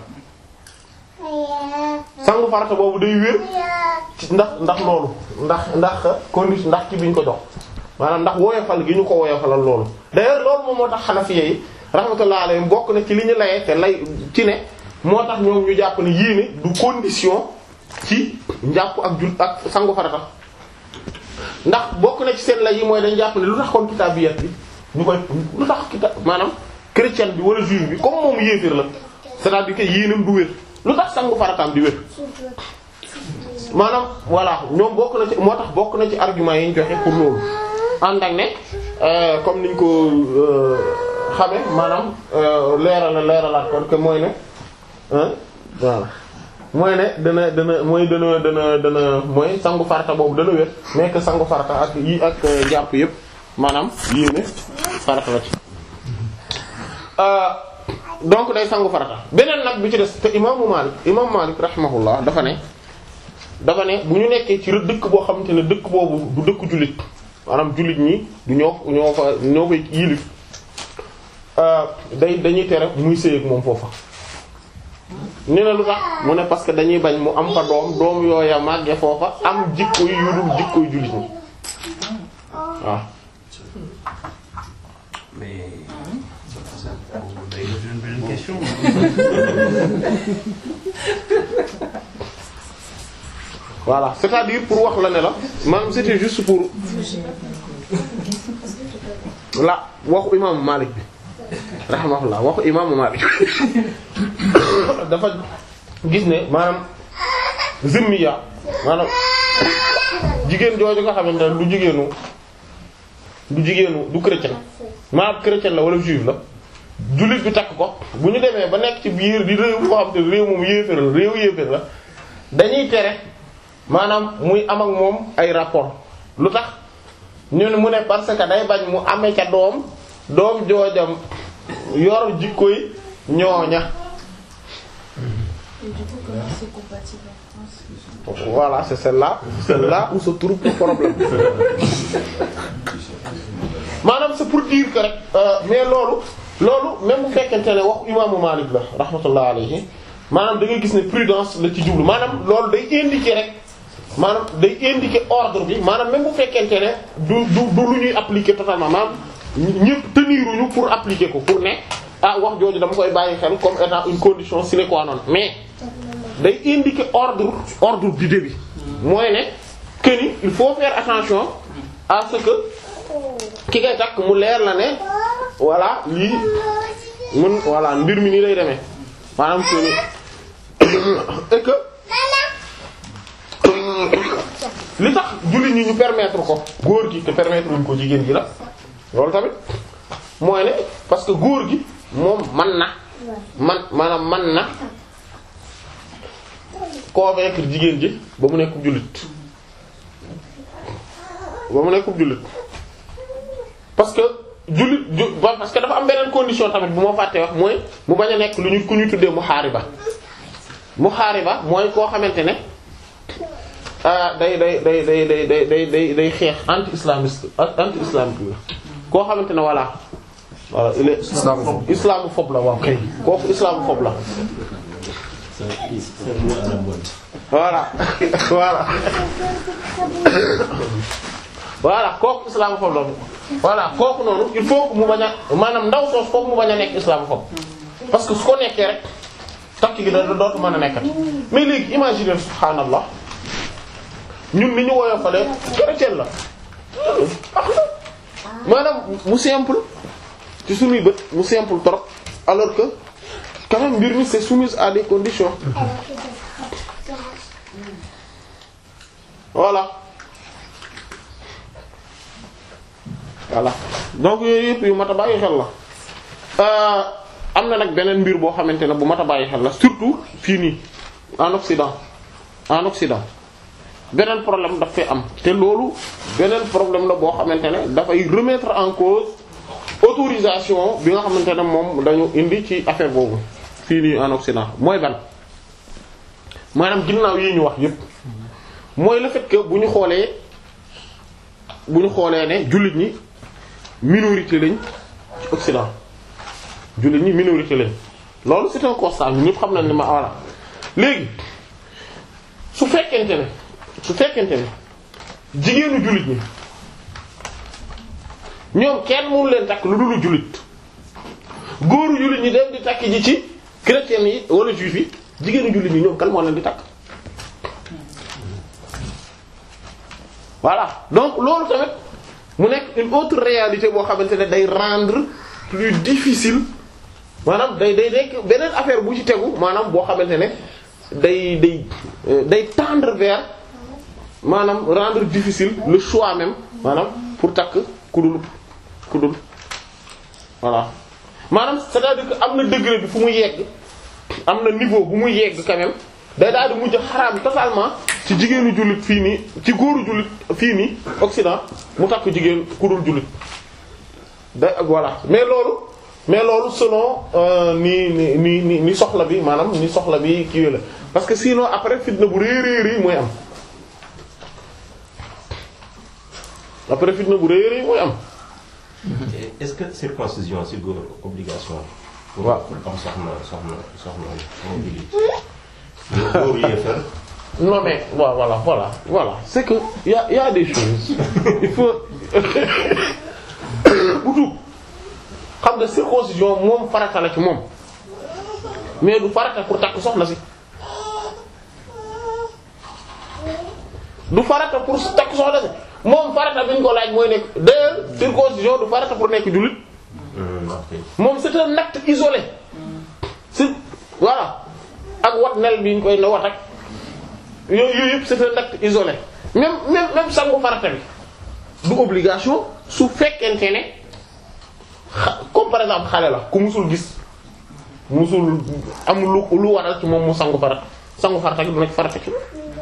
sangu farata boobu day wér ci ndax ndax loolu ndax ndax condition ndax ci biñ ko jox maanaam ndax woyofal gi ñu ko woyofalal loolu d'ailleurs loolu moom moo tax Hanafiya yi rahmatullahi alayhim bokk na ci li ñu layee te lay ci ne moo tax ñoom ñu jàpp ne yéene du condition ci njàpp ak jul ak sangu farata ndax bokk na ci seen lay yi mooy dañ jàpp ne lu tax kon kitaabiyat bi ñu koy lu tax kitaab maanaam chrétien bi wala juif bi comme moom yéeféer la c'est-à-dire que yéenam du wér lu tax sangu farataam di wér maanaam voilà ñoom bokk na ci moo tax bokk na ci argument yi ñu joxe pour loolu ànd ak ne comme niñ ko xame maanaam leeral leeralaat kon que mooy ne voilà mooy ne dana dana mooy dana dana dana mooy sangu farata boobu dana wér mais que sangu farata ak yi ak jàpp yépp maanaam yéene farata la ci donc day sangu farata beneen nag bi ci des te imaamu Maalik imaamu Maalik rahimahullah dafa ne dafa ne bu ñu nekkee ci dëkk boo xamante ne dëkk boobu du dëkk jullit maanaam jullit ñi du ñoo ñoo fa ñoo koy yilif day dañuy tere muy sëy ak moom foofa ñu ne lu tax mu ne parce que dañuy bañ mu am fa doom doom yooya màgge foofa am jikko yu dul jikko yu jullit ñi waaw mais ça day def beneen question. voilà c'est-à-dire pour wax la ne la maanaam c'était juste pour la waxu imaamu Malik bi rahimahullah waxu imaamu Malik dafa gis ne maanaam zimmiya maanaam jigéen jooju nga xamante ne du jigéenu du jigéenu du chrétien maanaam chrétien la wala juif la jullit bi takk ko bu ñu demee ba nekk ci biir di réew foo xam te réew moom yéeféer la réew yéeféer la dañuy tere maanaam muy am ak moom ay rapport lu tax ñu ne mu ne parce que day bañ mu amee ca doom doom joojam yor jikkoy ñooña Et du coup, comment c'est compatible en France voilà c'est celle-là c'est là où se trouve le problème maanaam c'est pour dire que rek euh, mais loolu loolu même bu fekkente ne wax imaamu Malik la rahmatullah alayhi maanaam da ngay gis ne prudence la ci jublu maanaam loolu day indiquer rek maanaam day indiquer ordre bi maanaam même bu fekkente ne du du du lu ñuy appliquer totalement maanaam ñëpp teniruñu pour appliquer ko pour ne ah wax jooju dama koy bàyyi xel comme étant une condition sine qua non mais day indiquer ordre ordre d'idée bi mooy ne que ni il faut faire attention à ce que ki ngay takk mu leer la ne voilà lii mun voilà mbir mi nii lay demee maanaam que ni et que li tax jullit ñi ñu permettre ko góor gi te permettre wuñ ko jigéen gi la loolu tamit mooy ne parce que góor gi moom man na man maanaam man na convaincre jigéen ji ba mu nekk jullit ba mu nekk jullit parce que jullit ju ba- parce que dafa am beneen condition tamit bu ma fàttee wax mooy mu bañ a nekk lu ñu ku ñu tuddee muhaariba muhaariba mooy koo xamante ne ah day day day day day day day day day xeex anti islamiste anti islamique la koo xamante ne voilà voilà il est Islamophobe. islamophobe la waaw kay kooku islamophobe la voilà voilà voilà kooku islamophobe la voilà kooku noonu il faut que mu bañ a maanaam ndaw soos foofu mu bañ a nekk islamophobe parce que su ko nekkee rek takk gi da dootu mën a nekkat mais léegi imaginer subhaanallah ñun ni ñu woyofalee chrétien la ax na maanaam mu simple ci suñuy bët mu simple trop alors que quand même mbir mi c'est soumis à des conditions voilà voilà donc yooyu yëpp yu mat a bàyyi xel la Euh, am na nag beneen mbir boo xamante ne bu mat a bàyyi xel la surtout fii nii en Occident en Occident beneen problème daf fay am te loolu beneen problème la boo xamante ne dafay remettre en cause autorisation bi nga xamante ne moom dañu indi ci affaire boobu fii nii en Occident mooy ban maanaam ginnaaw yi ñu wax yépp mooy le fait que bu ñu xoolee bu ñu xoolee ne jullit ñi minorité lañ ci Occident jullit ñi minorité lañ loolu c'est un constat ñun ñëpp xam nañ ne ma voilà léegi su fekkente ne su fekkente ne jigéenu jullit ñi ñoom kenn mënu leen takk lu dul jullit góoru jullit ñi dem di takk ji ci chrétiens yi wala juif yi jigéenu jullit ñi ñoom kan moo leen di takk voilà donc loolu tamit mu nekk une autre réalité boo xamante ne day rendre plus difficile maanaam day day nekk beneen affaire bu ci tegu maanaam boo xamante ne day day euh, day tendre vers maanaam rendre difficile le choix même maanaam pour takk kudul kudul voilà maanaam c'est-à-dire que am na degré bi fu mu yegg am na niveau bu muy yegg quand même day daal di mujj xaraam totalement ci jigéenu jullit fii nii ci góoru jullit fii nii Occident mu takk jigéen kudul jullit da voilà mais loolu mais loolu selon euh, ni ni ni ni ni soxla bi maanaam ni soxla bi kii la parce que sinon après fitna bu rëy rëy rëy mooy am après fitna bu rëy rëy mooy am Et est-ce que circoncision si góor obligation pour waaw. pour am soxna soxna soxna moo jullit mais góor yéefar non mais voilà voilà voilà voilà c'est que y a y a des choses il faut bu tuub xam nga circoncision moom farata la ci moom mais du farata pour takk soxna si du farata pour takk soxna si moom farata bi ñu ko laaj mooy nekk d'ailleurs circoncision du farata pour nekk jullit Hum, ok. moom c'est un acte isolé c'est voilà ak wat nel bi ñu koy ne wat ak yooyu yooyu yëpp c'est un acte isolé même même même sangu farata bi du obligation su fekkente ne xa comme par exemple xale la ku musul gis musul am lu lu waral ci moom mu sangu farata sangu farata gi du nekk farata ci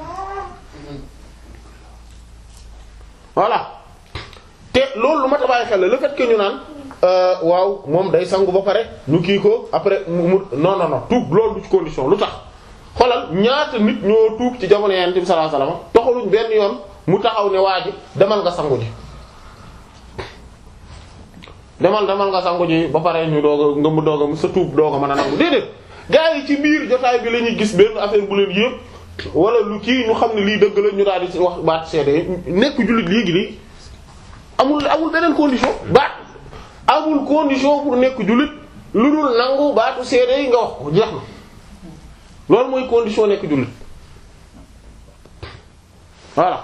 voilà te loolu lu ma tabaay xel la le fait que ñu naan euh, waaw moom day sangu ba pare ñu kii ko après mu mu non non non tuub loolu du ci condition lu tax xoolal ñaata nit ñoo tuub ci jamono Yonent bi sallallahu alayhi wasallam toxaluñ benn yoon mu taxaw ne waa ji demal nga sangu ji demal demal nga sangu ji ba pare ñu doog a nga mu doog a sa tuub doog a mën a nangu déedéet gars yi ci biir jotaay bi la ñuy gis benn affaire bu leen yëpp wala lu kii ñu xam ne lii dëgg la ñu daal di wax baat seede nekk jullit léegi nii amul amul beneen condition baat amul condition pour nekk jullit lu dul nangu baatu seede yi nga wax ko jeex na loolu mooy condition nekk jullit voilà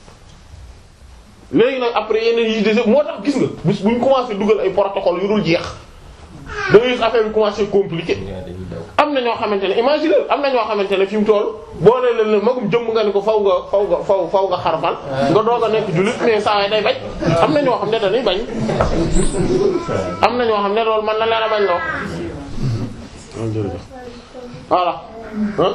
léegi nag après yeneen yi des moo tax gis nga bis bu ñu commencé dugal ay protocole yu dul jeex da ngay gis affaire bi commencé compliqué Gaa dañuy daw. am na ñoo xamante ne imagine am na ñoo xamante ne fi mu toll boo nee leen magum jëmm nga ni ko faw nga faw nga faw faw nga xarfal nga doog a nekk jullit mais saa waay day bañ am na ñoo xam ne dañuy bañ am na ñoo xam ne loolu mën na leen a bañ loo voilà ah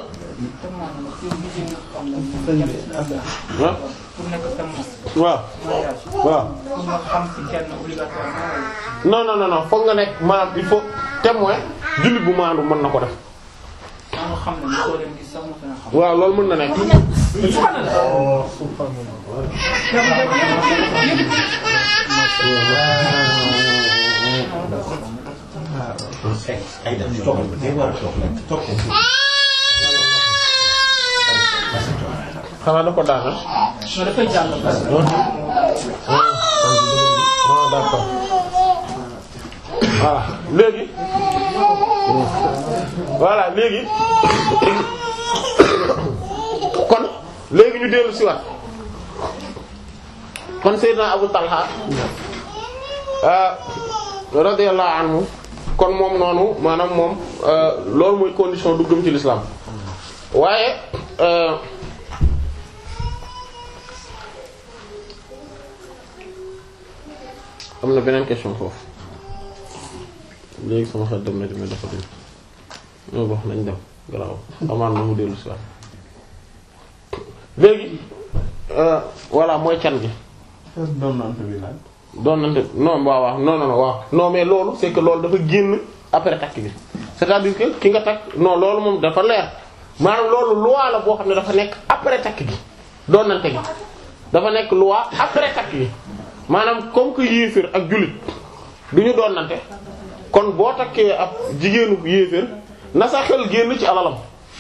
ah pour nekk témoin waaw mariage waaw pour nga xam ci kenn obligatoirement non non non non foog nga nekk maanaam il faut témoin jullit bu maandu mën na ko def wala nga xam ne ni soo leen gis sax mu gën a xam. waaw loolu mën na nekk ay dem toog day war a toog nag toog ko. xanaa da ko daana non dafay jàll parce que ah d'accord voilà léegi voilà léegi kon léegi ñu dellu si waat kon Seydina Abu Talha ah radiyallahu anhu kon moom noonu maanaam moom euh, loolu mooy condition du gëm ci l'islam waaye euh, am na beneen question foofu léegi sama xel dem na dama dafa dem ñoo wax nañ dem garaaw amaan na mu dellu si waat léegi euh, voilà mooy can gi doon nante bi laaj doon nante non waaw waaw non non non waaw non mais loolu c'est que loolu dafa génn après takk bi c'est-à-dire que ki nga takk non loolu moom dafa leer maanaam loolu loi la boo xam ne dafa nekk après takk gi doon nante gi dafa nekk loi après takk yi maanaam comme que yéeféer ak jullit du ñu doonante kon boo takkee ab jigéenu yéeféer na sa xel génn ci alalam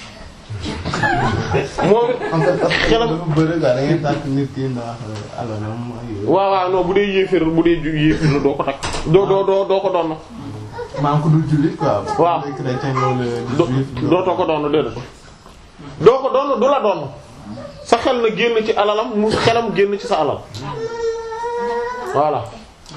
moom en fait xelam dafa bëri quoi da ngay tàkk nit ki ndax alalam ak yooyu. waaw waaw non bu dee yéeféer bu dee ju- yéeféer la doo ko takk doo doo doo doo ko doon maa ngi ko dul jullit quoi. Waaw. bu dee chrétien wala do juif. dootoo ko doon déedéet doo ko doon du la doon sa xel na génn ci alalam mu xelam génn ci sa alal voilà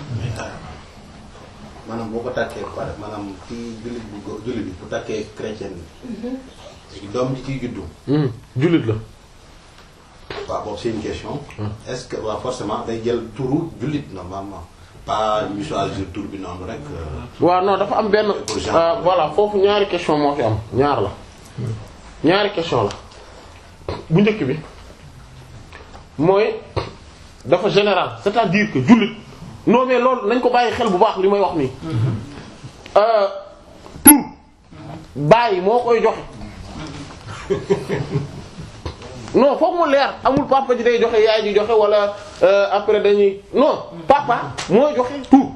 maanaam boo ko takkee ba pare maanaam ci jullit bu góor jullit bi bu takkee chrétien bi léegi doom ji ciy juddu Hmm, jullit la waaw boobu c'est une question est-ce que waaw forcément day jël turu jullit normalement pas ñu choisir tur bi noonu rek euh, waaw non dafa am benn Pour genre. euh, voilà foofu ñaari question moo fi am ñaar la ñaari question la bu njëkk bi mooy dafa général c'est-à-dire que jullit non mais loolu nañ ko bàyyi xel bu baax li may wax nii euh, tur bàyyi moo koy joxe non foog mu leer amul papa ji day joxe yaay ji joxe wala euh, après dañuy non papa mooy joxe tur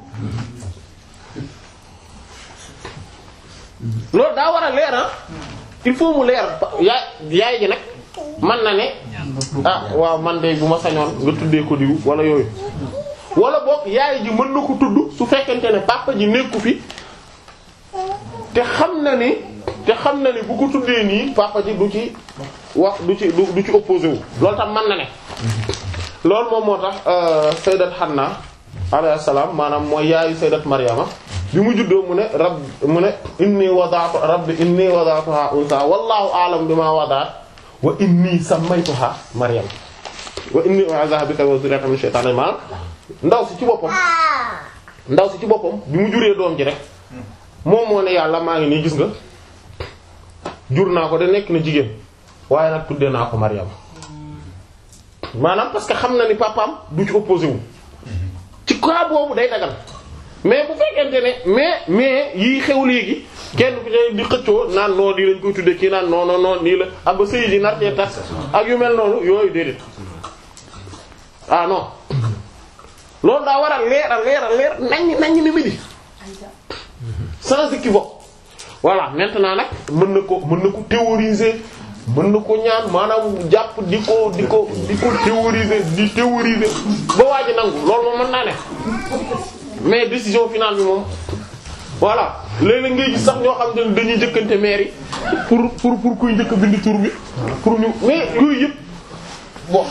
loolu daa war a leer ah il faut mu leer yaay yaay ji nag man na ne ah waaw man de bu ma sañoon nga tuddee ko diw wala yooyu wala boog yaay ji mën na ko tudd su fekkente ne papa ji nekku fi te xam na ni te xam na ni bu ko tuddee nii papa ji du ci wax du ci du du ci opposé wu loolu tam mën na ne loolu moom moo tax euh, sayyidat Hanna alayhi salaam maanaam mooy yaayu sayyidat Maryama bi mu juddoo mu ne rab mu ne inni wada'tu rabbi inni wada'tuha unsa wallahu a'lam bima wada'at wa inni sammaytuha Maryam wa inni u'idhuha bika wa dhurriyyataha min shaytanir maanaam ndaw si ci boppam ndaw si ci boppam bi mu juree doom ji rek moom moo ne yàlla maa ngi nii gis nga jur naa ko de nekk na jigéen waaye nag tuddee naa ko Maryam maanaam parce que xam na ni papaam du ci opposé wu ci cas boobu day dagal mais bu fekkente ne mais mais yii xew léegi kenn ku ci di xëccoo naan non lii lañ koy tuddee kii naan non non non nii la ak ba sëy ji nar cee tas ak yu mel noonu yooyu déedéet ah non loolu daa war a leer a leer a leer naññ naññ ni midi sans équivoque voilà maintenant nag mën na ko mën na ko théoriser mën na ko ñaan maanaam jàpp di ko di ko di ko théoriser di théoriser ba waa ji nangu loolu moom mën naa ne mais décision finale bi moom voilà léeg-léeg ngay gis sax ñoo xam ne dañuy njëkkante maire yi pour pour pour kuy njëkk bind tur bi pour ñu mais yooyu yëpp bon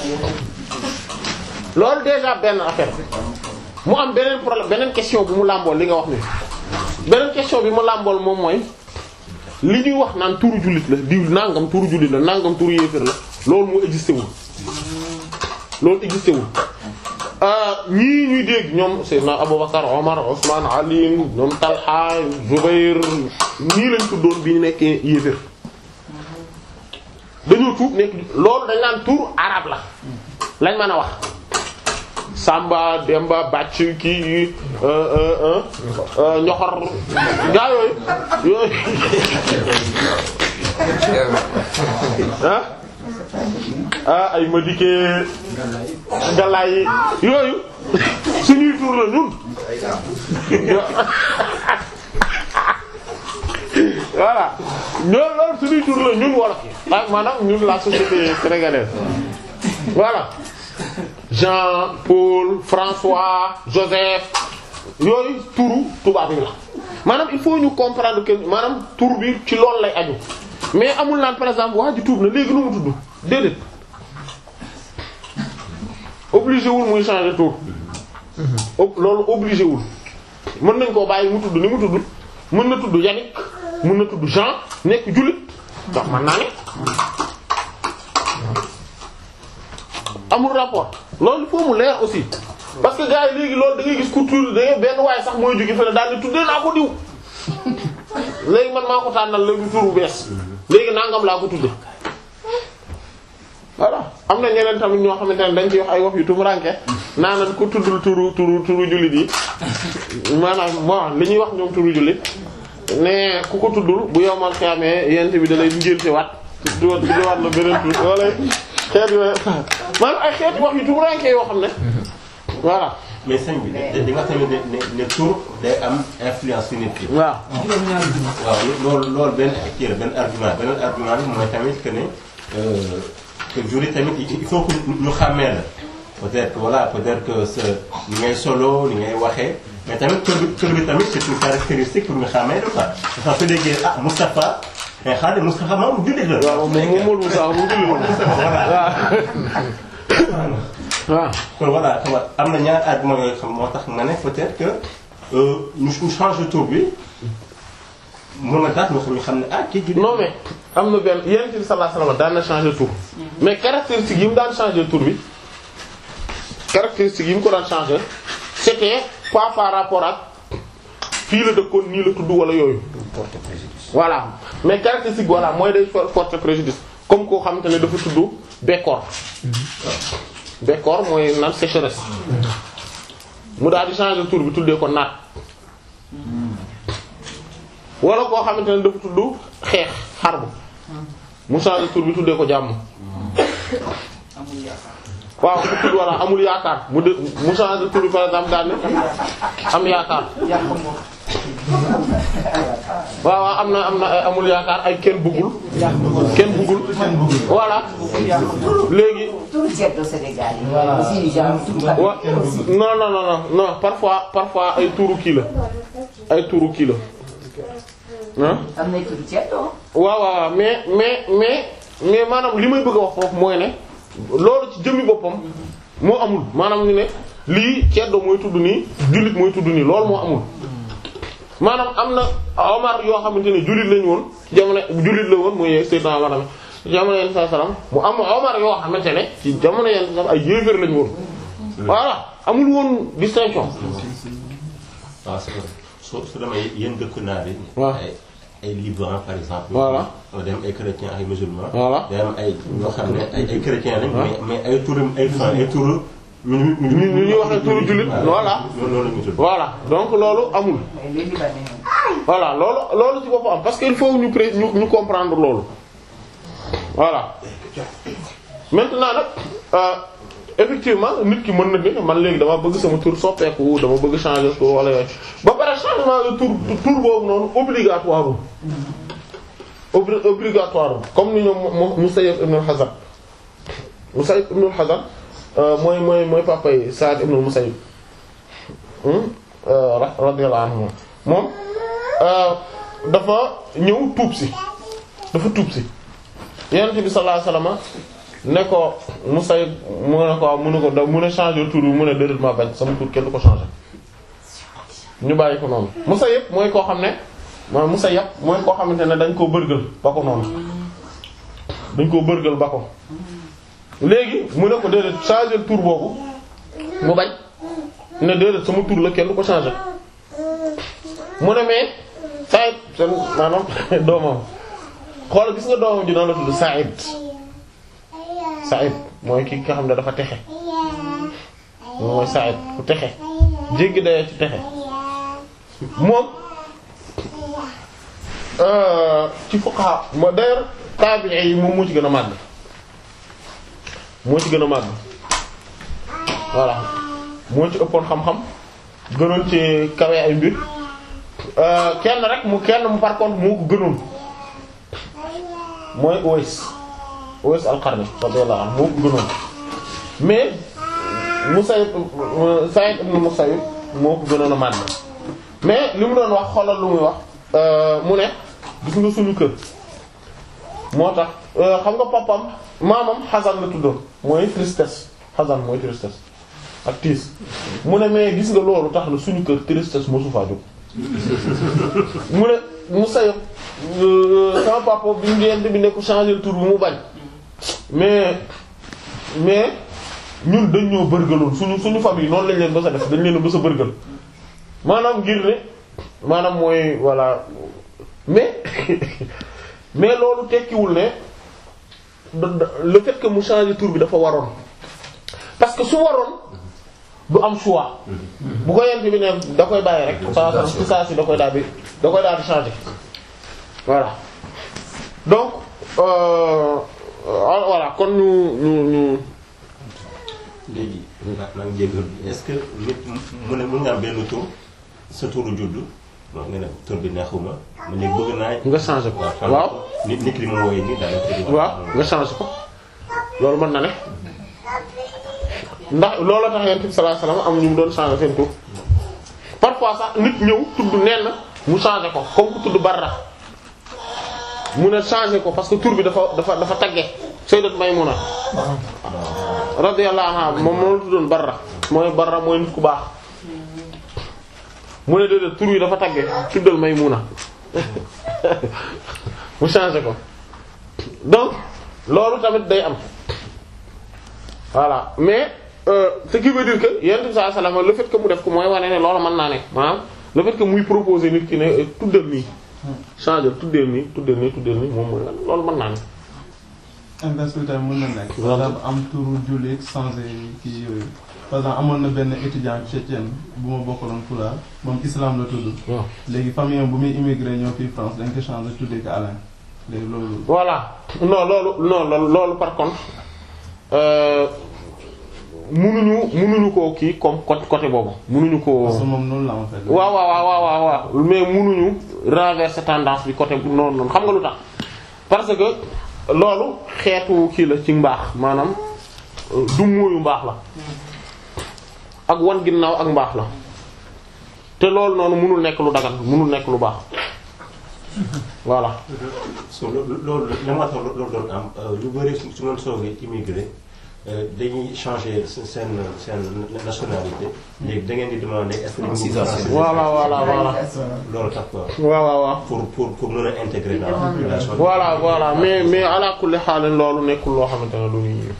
loolu déjà benn affaire mu am beneen problème beneen question bi mu làmbool li nga wax ni beneen question bi mu làmbool moom mooy li ñuy wax naan turu jullit la diw nangam turu jullit la nangam turu yéeféer la loolu moo existé wul loolu existé wul ñii ñuy dégg ñoom Seydina Abubakar Omar Ousmane Ali ñoom Talha Zubayr ñii lañ tuddoon bi ñu nekkee yéeféer dañoo tuub nekk loolu dañ naan turu arab la lañ mën a wax Samba Demba Bàcc kii ñoxor gaa yooyu yooyu ah ah ay ma dikkee galaay yooyu suñuy tur la ñun voilà ñoo loolu suñuy tur la ñun wolof yi ak maanaam ñun la société sénégalaise voilà Jean Paul François Joseph yooyu turu tubaab yi la maanaam il faut ñu comprendre que maanaam tur bi ci loolu lay aju mais amul naan par exemple waa ji tuub na léegi nu mu tudd déedéet obligé wul muy changer tour loolu obligé wul mën nañ koo bàyyi mu tudd ni mu tudd mën na tudd Yannick mën na tudd Jean nekk jullit ndax man naa ne amul rapport loolu il faut mu leer aussi parce que gars yi léegi loolu da ngay gis ku tudd da ngay benn waaye sax mooy jóge fële daal di tuddee naa ko diw léegi man maa ko tànnal léegi tur bu bees léegi nangam laa ko tudde voilà am na ñeneen tamit ñoo xamante ne dañ ci wax ay wax yu tumuranke naa nañ ko tuddul turu turu turu jullit yi maanaam bon li ñuy wax ñoom turu jullit ne ku ko tuddul bu yowmal xeamee yent bi da lay ngénte waat di waat di waat la beneen tur wala xeet yooyu maanaam ay xeeti wax yu tumuraanke yoo xam ne voilà mais sëñ bi di di nga tamit ne ne ne tur day am influence ci nit ki. waaw waaw loolu loolu benn kii la benn argument beneen argument bi mooy tamit que ne euh, que jur yi tamit il faut que ñu xàmmee la peut-être que voilà peut-être que sa ni ngay solo ni ngay waxee mais tamit tur bi tur bi tamit c'est une caractéristique pour ñu xàmmee la quoi. dafa su déggee ah Moustapha mais xaaral Moustapha moom jullit la. waaw moom moom Mawal Moussa moom julli woon waaw waaw kon voilà xam nga am na ñaari argument yooyu xam moo tax nga ne peut-être que euh, ñu ñu change tur bi mun na tax ñu xam ñu xam ne ah kii jullit non mais am na benn Yonent bi sallallahu alayhi wasallam daan na changer tur mais caractéristique yi mu daan changer tur bi caractéristique yi mu ko daan changer c'était pas par rapport ak fii la dëkkoon nii la tudd wala yooyu voilà mais caractéristique voilà mooy day porter préjudice comme koo xamante ne dafa tudd Bekkoor Bekkoor mooy naan sécheresse mu daal di changer tur bi tuddee ko naat wala koo xamante ne dafa tudd xeex xarbu mu changer tur bi tuddee ko jàmm amul yaakaar waaw mu tudd wala amul yaakaar mu de mu changer tur bi par exemple daal ne am yaakaar yàq moom waaw waaw am na am na ay amul yaakaar ay kenn bëggul kenn bëggul voilà léegi Tout ceddo Sénégal yi. aussi genre tout à wa non non non non non parfois parfois ay tuuru kii la ay tuuru kii la ah am na tout ceddo. waaw waaw mais mais mais mais maanaam li may bëgg a wax foofu mooy ne loolu ci jëmmi boppam moo amul maanaam ñu ne lii ceddo mooy tudd nii jullit mooy tudd nii loolu moo amul maanaam am na Omar yoo xamante ne jullit lañu woon ci jamono jullit la woon muy Seydina Omar tamit ci jamono yenn saa salaam mu am Omar yoo xamante ne ci jamono yenn saa ay yéeféer lañu woon voilà amul woon distinction waaw c'est vrai soo su demee yéen dëkk naar yi. waaw ay ay Liban par exemple. Voilà. wala dem ay chrétiens ay musulmans. Voilà. day am ay ñoo xam ne ay ay chrétiens lañ. mais mais ay turam ay fan ay turu. ñu ñu ñu ñu ñu ñuy waxee turu jullit voilà loolu loolu la ñu tudd. voilà donc loolu amul mais les Libanais. voilà loolu loolu ci boppam am parce que il faut ñu pré ñu ñu comprendre loolu voilà maintenant nag euh, effectivement nit ki mën na ni man léegi dama bëgg sama tur soppeeku dama bëgg changer tur wala yooyu ba pare changement de tur tur boobu noonu obligatoire obli obligatoire comme ni ñoom mo Musayyib ibn al-Hazan Musayyib ibn al-Hazan euh, mooy mooy mooy papa yi Sa'd ibn al-Musayyib hmm? euh, ra- radiyallahu anhu moom euh, dafa ñëw tuub si dafa tuub si Yonent bi sallallahu alayhi wasallam ne ko Musayyib mu ne ko mu ne ko da mu ne changer tur bi mu ne déedéet ma bañ sama tur kenn du ko changer ñu bàyyi ko noonu Musayyib mooy koo xam ne mooy Musayyib mooy koo xamante ne dañ koo bërgël ba ko noonu dañ koo bërgël ba ko léegi mu ne ko déedéet changer tur boobu mu bañ ne déedéet sama tur la kenn du ko changer mu ne mais Saïd seen maanaam doomam xool gis nga doomam ji noonu la tudd Saïd Saïd mooy ki nga xam ne dafa texe moom mooy Saïd ku texe jéggi dayoo ci texe moom euh, ci fuqaha moo d'ailleurs tabi'i yi moom moo ci gën a màgg moo ci gën a màgg voilà moo ci ëppoon xam-xam gënoon ci kawe ay mbir euh, kenn rek mu kenn mu par contre moo ko gënoon mooy Uways Uways al-Qarni radiyallahu anhu moo ko gënoon mais Musayyib Sa'id ibn Musayyib moo ko gënoon a màgg mais li mu doon wax xoolal lu muy wax euh, mu ne gis nga suñu kër moo tax euh, xam nga papam maamam Xasan la tuddoon mooy tristesse Xasan mooy tristesse ak tiis mu ne mais gis nga loolu tax na suñu kër tristesse mosu faa jóg mu ne Musayyib euh, sama papa bi ngeen bi ne ko changer tur bi mu bañ mais mais ñun dañ ñoo bërgaloon suñu suñu famille noonu lañ leen bës a def dañ leen a bës a bërgal maanaam ngir ne maanaam mooy voilà mais mais loolu tekkiwul ne da- da- le fait que mu changer tur bi dafa waroon parce que su waroon du am choix bu ko yent bi ne da koy bàyyi rek saa saa si saa si da koy daal di da koy daal di changer voilà donc euh, euh, voilà kon ñu ñu ñu léegi maa maa ngi jégalu est-ce que nit mu ne mën nga am benn tur sa turu juddu bon nga ne tur bi neexuma ma ne bëgg naa. nga changer ko waaw waaw nit nit ki mu wooyee nii daal di. waaw nga changer ko loolu mën na ne ndax loolu tax yonent bi sallallahu alayhi wasallam am ñu mu doon changer seen tur parfois sax nit ñëw tudd nen mu changer ko comme ku tudd Barra mu ne changer ko parce que tur bi dafa dafa dafa tagge Sayyidat Maymuna radiyallahu anha moom moo la tuddoon Barra mooy Barra mooy nit ku baax mu ne déedéet tur yi dafa tagge tuddal Maymuna mu changer ko donc loolu tamit day am voilà mais euh, ce qui veut dire que yonent bi sallallahu alayhi wasallam le fait que mu def ko mooy wane ne loolu mën naa nekk maanaam le fait que muy proposer nit ki ne eh, tuddal nii changer tuddal nii tuddal nii tuddal nii moom mooy loolu mën naa ne. inverse bi tamit mën na nekk. par exemple am turu jullit changé kii yooyu. par exemple amoon na benn étudiant tchétchène bu ma bokkaloon Pulaar moom islam la tudd. waaw léegi famille am bu muy immigré ñëw fii France dañ ko changé tuddee ko Alain léegi loolu. voilà non loolu non loolu loolu par contre euh, munuñu munuñu koo kii comme côté côté boobu munuñu koo. parce que moom noonu la en fait. waaw waaw waaw waaw waaw mais munuñu renverser tendance bi côté bu noonu noonu xam nga lu tax parce que loolu xeetu kii la ci mbaax maanaam euh, du mooyu mbaax la ak wan ginnaaw ak mbaax la te loolu noonu munul nekk lu dagan munul nekk lu baax voilà so loolu loolu la moo tax loolu doon am lu bëri su su ngeen soogee immigré dañuy changer seen seen nationalité léegi da ngeen di demander est-ce que dañuy français voilà voilà voilà loolu tax quoi waaw waaw waaw pour pour pour mën a intégrer dans la population. voilà voilà mais mais ala kulli xaal loolu nekkul loo xamante ne lu ñuy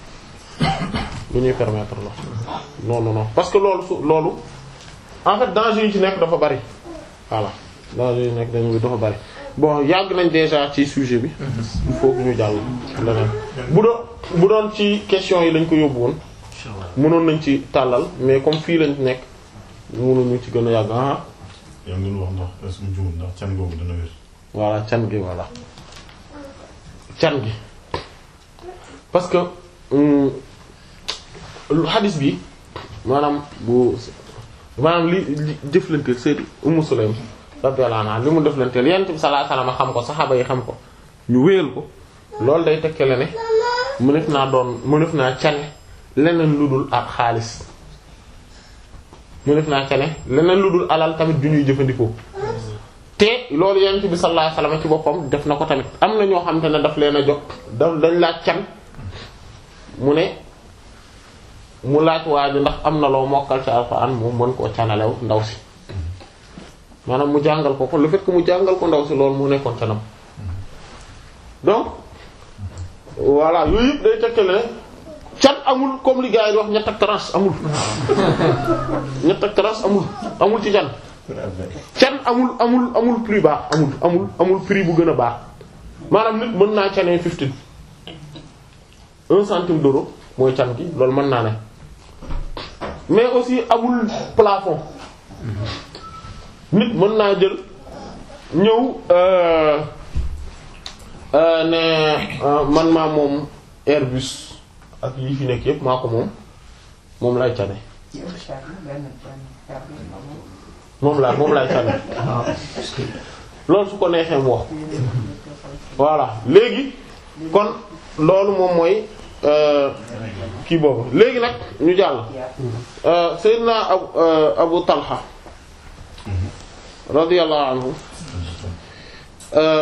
lu ñuy permettre la non non non parce que loolu su loolu en fait danger yi ci nekk dafa bari voilà danger yi nekk dañu dafa bari bon yàgg nañ déjà ci sujet bi il faut que ñu jàll leneen bu doon bu doon ci question yi lañ ko yóbbu woon mënoon nañ ci tàllal mais comme fii lañ nekk mënuñu ci gën a yàgg ah yaa ngi doon wax ndax est-ce que juum ndax can googu dana wér. voilà can gi voilà can gi parce que hum, lu xadis bi maanaam bu maanaam li li jëflanteel Sayyid Ummu Sulaym radiyallahu anha li mu jëflanteel Yonent bi sallallahu alayhi wasallam xam ko saxaaba yi xam ko ñu wéyal ko loolu day tekkale ne mënef naa doon mënef naa cane leneen lu dul ak xaalis mënef naa cane leneen lu dul alal tamit ju ñuy jëfandikoo te loolu yonent bi sallallahu alayhi wasallam ci boppam def na ko tamit am na ñoo xamante ne daf leen a jox daf dañ laaj can mu ne mu laaj waa ji ndax am na loo mokkal ci alxuraan moom mën koo canalew ndaw si maanaam mu jàngal ko ko le fait que mu jàngal ko ndaw si loolu mu nekkoon canam donc voilà yooyu yëpp day tekkale ne can amul comme li gars yi di wax ñett ak tranche amul ñett ak tranche amul amul ci can can amul amul amul prix baax amul amul amul prix bu gën a baax maanaam nit mën naa canee fifteen un centime d'euro mooy can gi loolu mën naa ne mais aussi amul plafond nit mën naa jël ñëw euh, euh, ne euh, man maa moom Airbus ak yi fi nekk yépp maa ko moom moom lay cane moom laa moom laay sànni loolu su ko neexee mu wax voilà léegi kon loolu moom mooy euh, kii boobu léegi nag ñu jàll euh, Seydina Abu euh, Abu Talha radiyallahu anhu euh,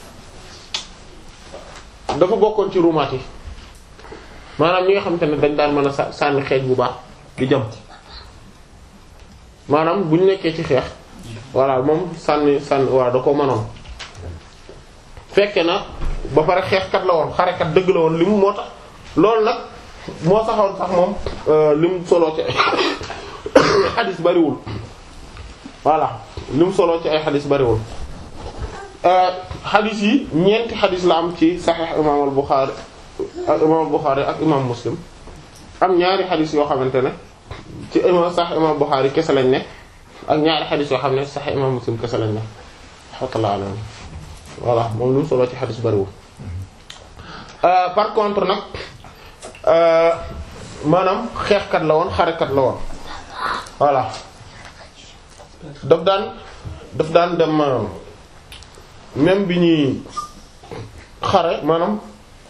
dafa bokkoon ci rumaat yi maanaam ñi nga xamante ne dañ daan mën a sa- sànni xeej bu baax di jam maanaam bu ñu nekkee ci xeex voilà moom sànni sànni waaw da ko mënoon fekke na ba pare xeexkat la woon xarekat dëgg la woon li mu moo tax loolu nag moo saxoon sax moom li mu soloo ci ay xadis bariwul voilà li mu soloo ci ay xadis bariwul xadis yi ñeenti xadis la am ci saxiix imaam al Buxaari ak imaam al Buxaari ak imaam Muslim am ñaari xadis yoo xamante ne ci imam sax imam Bukhari kese lañ ne ak ñaari xadis yoo xam ne sax imam Muslim kese lañ ne rahmatullah alayhi voilà moom lu mu solo ci xadis bariwul par contre nag maanaam xeexkat la woon xarekat la woon voilà daf daan daf daan dem maanaam même bi ñuy xare maanaam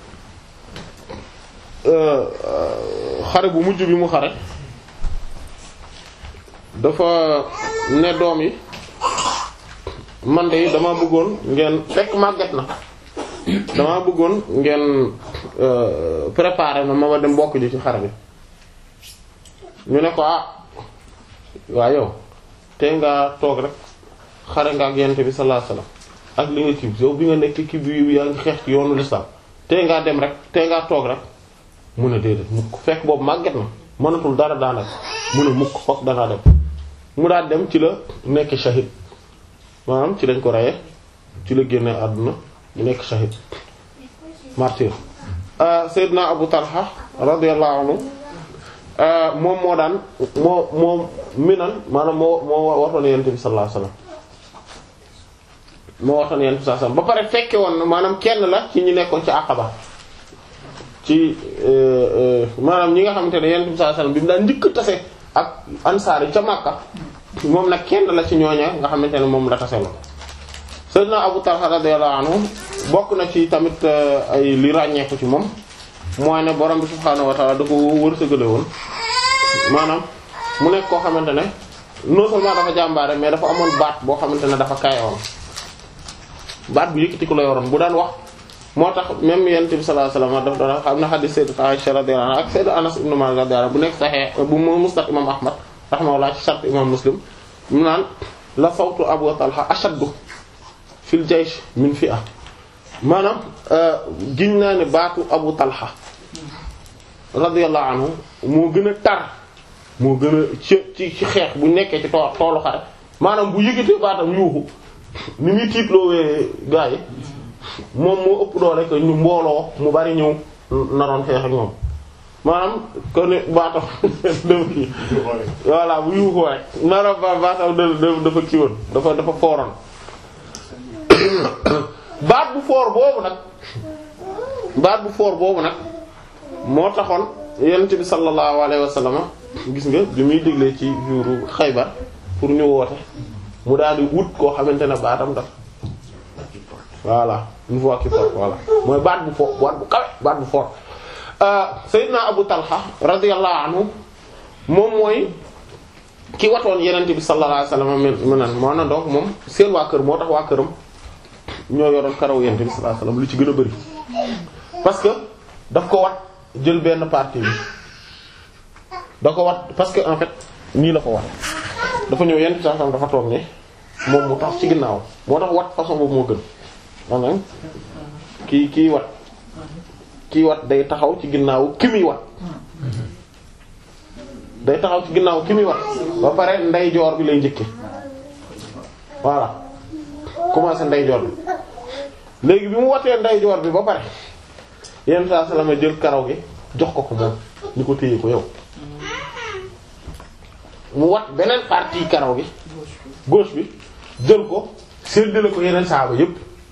euh, euh, xare bu mujj bi mu xare dafa ne doom yi man de dama bëggoon ngeen fekk màgget na dama bëggoon ngeen euh, préparer na ma ma dem bokk ji ci xare bi ñu ne ko ah waa yow te nga toog rek xare nga ak yent bi sallallahu alayhi wasallam ak li nga kii yow bi nga nekk kii bi yaa ngi xeex ci yoonu l'islam te ngaa dem rek te ngaa toog rek mu ne déedéet mukk fekk boobu màgget na mënatul dara daanaka mu ne mukk fokk danaa dem mu daal dem ci la nekk shahid maanaam ci lañ ko reye ci la génne àdduna mu nekk shahid martyr Seydina Abu Talha radiyallahu anhu moom moo daan moo moo minan maanaam moo moo waxoon yonent bi sallallahu alayhi wasallam moo waxoon yonent bi sallallahu alayhi wasallam ba pare fekke woon na maanaam kenn la ci ñi nekkoon ci Aqaba ci maanaam ñi nga xamante ne yonent bi sallallahu alayhi wasallam bi mu daan njëkk tase ak ansaar yi ca Makka moom nag kenn la ci ñooña nga xamante ne moom la tase la Sayyidina Abu Talha radiyallahu anhu bokk na ci tamit ay li ràññeeku ci moom mooy ne borom bi subhaanahu wa ta'ala da ko wërsëgale woon maanaam mu nekk koo xamante ne non seulement dafa jàmbaare mais dafa amoon baat boo xamante ne dafa kayoon baat bu yëkkati ko la yoroon bu daan wax moo tax même yonent bi sallallahu alayhi wasallam daf doon xam na hadith sayyidat Aisha radiyallahu anha ak sayyid Anas ibn Malik radiyallahu anhu bu nekk sahih bu mu musnad imam Ahmad rahimahullah ci shart imam Muslim mu naan la sawtu Abu Talha ashaddu fil jaysh min fi'a maanaam giñ naa ne baatu Abu Talha radiyallahu anhu moo gën a tar moo gën a ci ci ci xeex bu nekkee ci tool toolu xare maanaam bu yëgatee baatam yuuxu ni muy tiitloowee gaa yi moom moo ëpp doole que ñu mbooloo mu bari ñëw naroon xeex ak ñoom maanaam ko ne baatam dafa kii voilà bu yuuxoo rek maanaam ba baatam da dafa kii woon dafa dafa fooroon baat bu foor boobu nag baat bu foor boobu nag moo taxoon yonent bi sallallahu alayhi wa sallam gis nga bi muy déglee ci jouru Xaybar pour ñu woote mu daal di wut koo xamante ne baatam daf voilà une voix qui porte voilà mooy baat bu fort baat bu kawe baat bu fort Seydina Abu Talha radiyallahu anhu moom mooy ki watoon yonent bi sallallahu alayhi wa sallam mën nan moo na donc moom seen waa kër moo tax waa këram ñoo yoroon karaw yonent bi sallallahu alayhi wa sallam lu ci gën a bari parce que daf ko wat jël benn partie bi da ko wat parce que en fait nii la ko wat dafa ñëw yenn saa dafa toog ne moom mu tax ci ginnaaw moo tax wat façon boobu moo gën maanaam kii kii wat kii wat day taxaw ci ginnaaw ki muy wat day taxaw ci ginnaaw ki muy wat ba pare ndeyjoor bi lay njëkke voilà commencé ndeyjoor bi léegi bi mu watee ndeyjoor bi ba pare yenn saa salama jël karaw gi jox ko ko moom ñu ko téye ko yow mu wat beneen partie karaw gi gauche bi jël ko séddale ko yeneen saaba yépp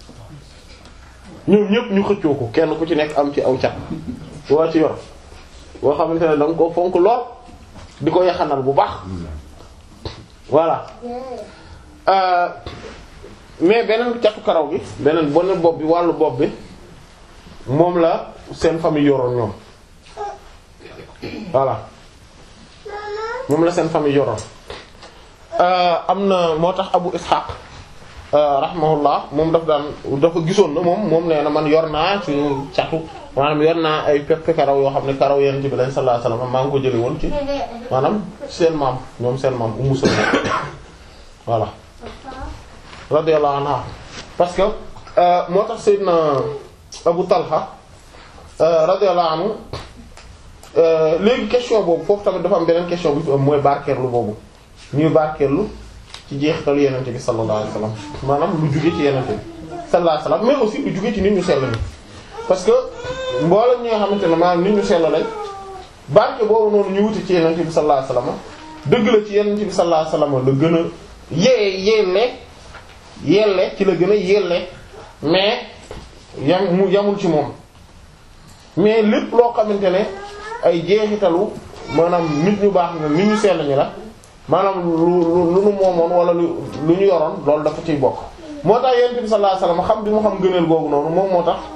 ñoom ñépp ñu xëccoo ko kenn ku ci nekk am ci aw cat waa ci yor boo xamante ne da nga ko fonk lool di ko yaxanal bu baax voilà euh mais beneen catu karaw gi beneen bonne bopp bi wàllu bopp bi moom la seen famille yoroon ñoom voilà moom la seen famille yoroon am na moo tax Abu Ishaq rahimahullah moom daf daan dafa gisoon na moom moom nee na man yor naa ci catu maanaam yor naa ay pepp karaw yoo xam ne karaw yonent bi lañ sallallahu alayhi wasallam maa ngi ko jëlee woon ci maanaam seen maam ñoom seen maam Ummu Salama voilà radiyallahu anha parce que moo tax Seydina Abu Talha radiyallahu anhu léegi question boobu foofu tamit dafa am beneen question bu fi am mooy barkeerlu boobu ñuy barkeerlu ci jeexitalu yenente bi sallallahu alayhi wasallam maanaam lu jóge ci yenente bi sallallahu alayhi wasallam mais aussi lu jóge ci nit ñu sell ni parce que mboolem ñi nga xamante ne maanaam nit ñu sell lañ barke boobu noonu ñu wuti ci yenente bi sallallahu alayhi wasallam dëgg la ci yenente bi sallallahu alayhi wasallam la gën a yee yelle yelle ci la gën a yelle mais yam mu yamul ci moom mais lépp loo xamante ne ay jeexitalu maanaam nit ñu baax na nit ñu sell ñi la maanaam lu lu lu nu moomoon wala lu lu ñu yoroon loolu dafa ciy bokk moo tax yonent bi sallallahu alayhi wasallam xam bi mu xam gëneel googu noonu moom moo tax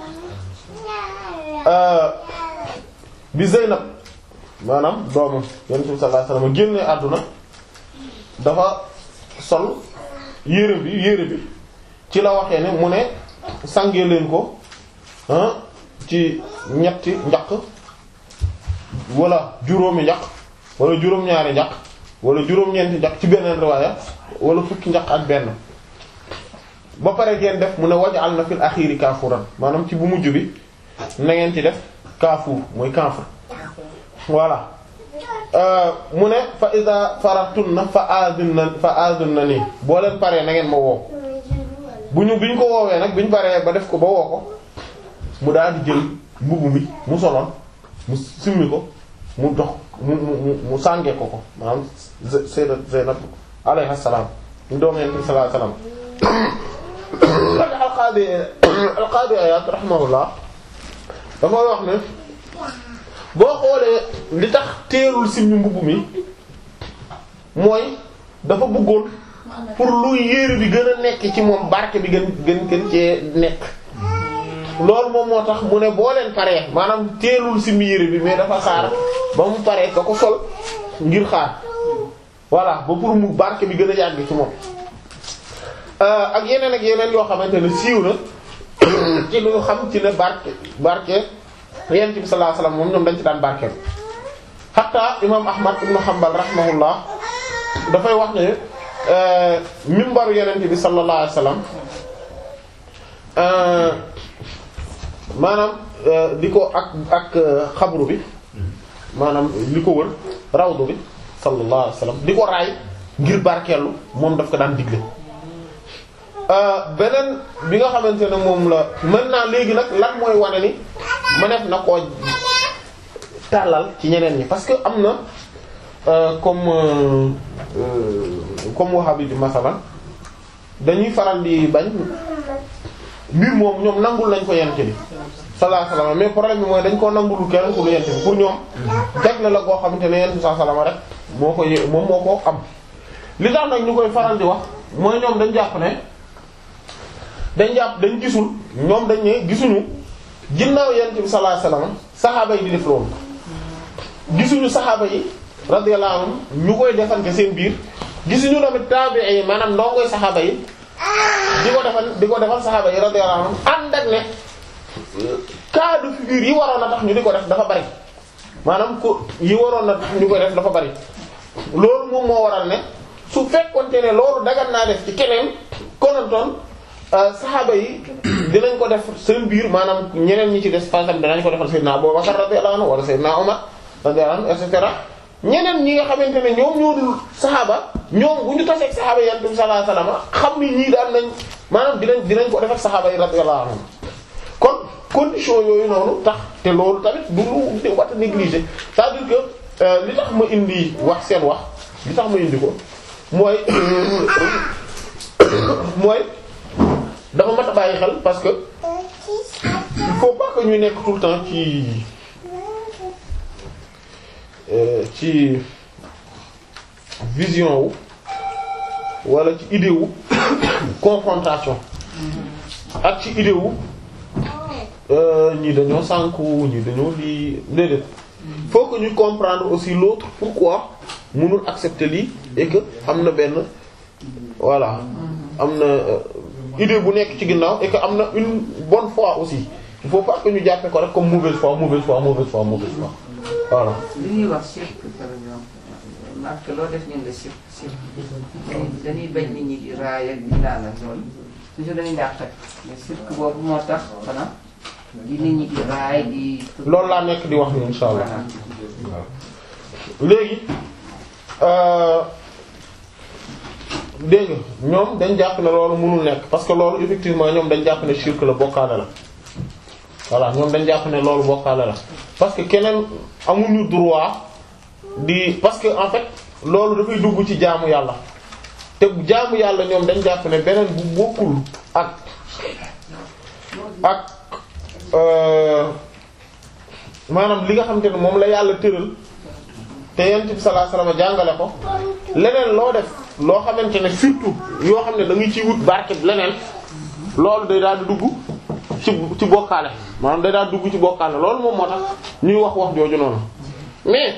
bi Zeynab maanaam doomam yonent bi sallallahu alayhi wasallam génne àdduna dafa sol yére bi yére bi ci la waxee ne mu ne sàngee leen ko ah ci ñetti njaq wala juróomi njaq wala juróom-ñaari njaq wala juróom-ñeenti njaq ci beneen riwaaya wala fukki njaq ak benn ba pare ngeen def mu ne waj'al na fil axiiri kaafuran maanaam ci bu mujj bi na ngeen ci def kaafuur mooy kaafur voilà mu ne fa iza faratunna fa azunna fa azunna nii boo leen paree na ngeen ma woo bu ñu bi ñu ko woowee nag bi ñu paree ba def ko ba woo ko mu daal di jël mbubb mi mu soloon mu simmi ko mu dox mu mu mu sàngee ko ko maanaam sayyidat Zaynab alayha salaam ñu doom yonent bi sallallahu alayhi wasallam alqaadi alqaadi Iyaad rahimahullah dafa wax ne boo xoolee li tax teelul simmi mbubb mi mooy dafa bëggoon pour lu yére bi gën a nekk ci moom barke bi gën gën gën cee nekk loolu moom moo tax mu ne boo leen paree maanaam teelul simmi yére bi mais dafa xaar ba mu paree ka ko sol ngir xaar voilà ba pour mu barke bi gën a yàgg ci moom ak yeneen ak yeneen yoo xamante ne siiw na ci lu ñu xam ci ne barke barke yonent bi sallallahu alayhi wasallam moom ñoom dañ ci daan barkeel hatta imam ahmad ibn hanbal rahimahullah dafay wax ne mimbaru yonent bi sallallahu alayhi wasallam maanaam di ko ak ak xabru bi maanaam li ko wër rawdu bi sallallahu alayhi wasallam di ko raay ngir barkeelu moom daf ko daan digle beneen bi nga xamante ne moom la mën naa léegi nag lan mooy wane ni mëneef na koo tàllal ci ñeneen ñi parce que am na comme comme wahabi bi masalan dañuy faral di bañ mbir moom ñoom nangul nañ ko yent bi sallallahu alayhi wasallam mais problème bi mooy dañ koo nangulul kenn ku lu yent bi pour ñoom jagle la koo xamante ne yent bi sallallahu alayhi wasallam rek moo ko yé moom moo ko am li tax nag ñu koy faral di wax mooy ñoom dañ jàpp ne dañ jàpp dañ gisul ñoom dañ ne gisuñu ginnaaw yent bi sallallahu alayhi wasallam saxaaba yi di def loolu gisuñu saxaaba yi radiyallahu anhum ñu koy defante seen biir gisuñu tamit tabi'i yi maanaam ndongoy saxaaba yi di ko defal di ko defal saxaaba yi radiyallahu anhum ànd ak ne cas de figure yi waroon na tax ñu di ko def dafa bari maanaam ko yi waroon na tax ñu koy def dafa bari loolu moom moo waral ne su fekkonte ne loolu dagan naa def ci keneen konantoon saxaaba yi dinañ ko def seen biir maanaam ñeneen ñi ci des par exemple danañ ko defal Seydina Abu Bakar radiyallahu anhu wala Seydina Umar radiyallahu anhu et cetera ñeneen ñi nga xamante ne ñoom ñoo dul saxaaba ñoom bu ñu taseeg saxaaba yi yonent bi sallallahu alayhi wasallam xam ni ñii daan nañ maanaam dinañ dinañ ko def ak saxaaba yi radiyallahu anhum kon condition yooyu noonu tax te loolu tamit du lu de wat a négliger c'est-à-dire que li tax ma indi wax seen wax li tax ma indi ko mooy mooy dafa mat a bàyyi xel parce que il faut pas que ñu nekk tout le temps ci ci vision wu wala ci idée wu confrontation ak ci idée wu ñii dañoo sànku ñii dañoo lii déedéet faut que ñu comprendre aussi l'autre pourquoi mënul accepter lii et que am na benn voilà am na idée bu nekk ci ginnaaw et que am na une bonne foi aussi il faut pas que ñu jàppe ko rek comme mauvaise foi mauvaise foi mauvaise foi mauvaise foi voilà. li ñuy wax shirk par exemple parce que loo def ñun la shirk shirk dañuy bañ nit ñi di raay ak di naan ak loolu toujours dañuy daax teg mais shirk boobu moo tax xanaa di nit ñi di raay di. loolu laa nekk di wax ni insha allah léegi dégg nga ñoom dañ jàpp ne loolu mënul nekk parce que loolu effectivement ñoom dañ jàpp ne shirk la bokkaale la voilà ñoom dañ jàpp ne loolu bokkaale la parce que keneen amuñu droit di parce que en fait loolu dafay dugg ci jaamu yàlla te jaamu yàlla ñoom dañ jàpp ne beneen bu bokkul ak ak maanaam li nga xamante ne moom la yàlla tëral te yonent bi sallallahu alayhi wasallam jàngale ko leneen loo def loo xamante ne surtout yoo xam ne da nga ciy wut barke leneen loolu day daal di dugg ci ci bokkaale maanaam day daal di dugg ci bokkaale loolu moom moo tax ñuy wax wax jooju noonu mais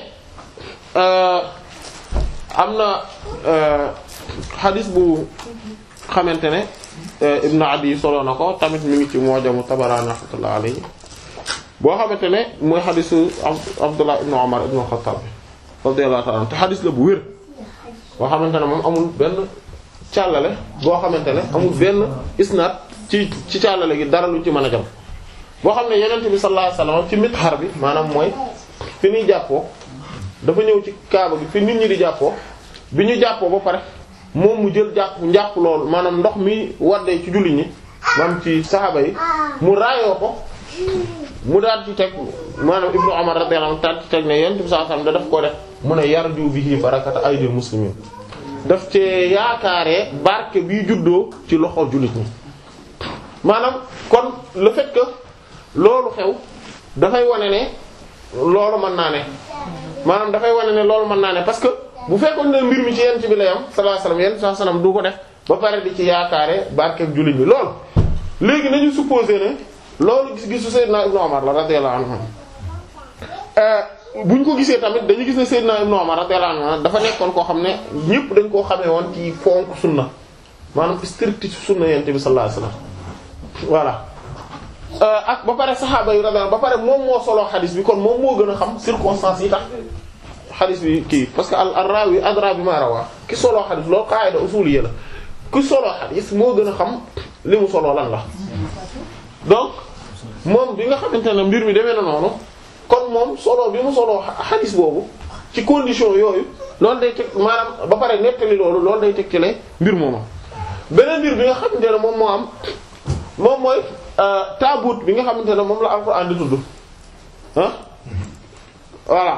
am na xadis bu xamante ne Ibn Adi solo na ko tamit mi ngi ci Mu'jamu Tabarani rahmatullahi alayhi boo xamante ne mooy xadisu Abdullah ibn Umar ibn Khattab radiyallahu ta'ala te xadis la bu wér boo xamante ne moom amul benn càllale boo xamante ne amul benn isnaad ci ci càllale gi dara lu ci mën a jam boo xam ne Yonent bi sallallahu alayhi wasallam ci mithar bi maanaam mooy fi ñuy jàppoo dafa ñëw ci kaaba gi fi nit ñi di jàppoo bi ñu jàppoo ba pare moom mu jël jàpp njàpp loolu maanaam ndox mi waddee ci julli ñi maanaam ci saxaaba yi mu raayoo ko mu daal ci teg maanaam Ibnu Umar radiyallahu anhu daal ci teg ne Yonent bi sallallahu alayhi wasallam da daf ko def mu ne yarju bihi barakata aydil muslimin daf cee yaakaaree barke bi juddoo ci loxo jullit ñi maanaam kon le fait que loolu xew dafay wane ne loolu mën naa ne maanaam dafay wane ne loolu mën naa ne parce que bu fekkoon ne mbir mi ci yent bi lay am sallallahu alayhi wasallam yent sallallahu alayhi wasallam du ko def ba pare di ci yaakaare barkeeg jullit bi loolu léegi nañu supposé ne loolu gis-gisu Seydina Ibnu Umar la radiyallahu anhu bu ñu ko gisee tamit dañu gis ne Seydina Ibnu Umar radiyallahu anhu dafa nekkoon koo xam ne ñëpp dañ koo xamee woon ci fonk sunna maanaam strict ci sunna yent bi sallallahu alayhi wasallam voilà ak ba pare saxaaba yi radiyallahu ba pare moom moo solo xadis bi kon moom moo gën a xam circonstances yi tax xadis bi kii parce que al rawi adra bi ma rawa ki solo xadis loolu qaida usuliyya la ki solo xadis moo gën a xam li mu solo lan la donc moom bi nga xamante ne mbir mi demee na noonu kon moom solo bi mu solo xadis boobu ci condition yooyu loolu day teg maanaam ba pare nettali loolu loolu day teg ci lay mbir mooma beneen mbir bi nga xamante ne moom moo am moom mooy taabut bi nga xamante ne moom la alxuraan di tudd ah voilà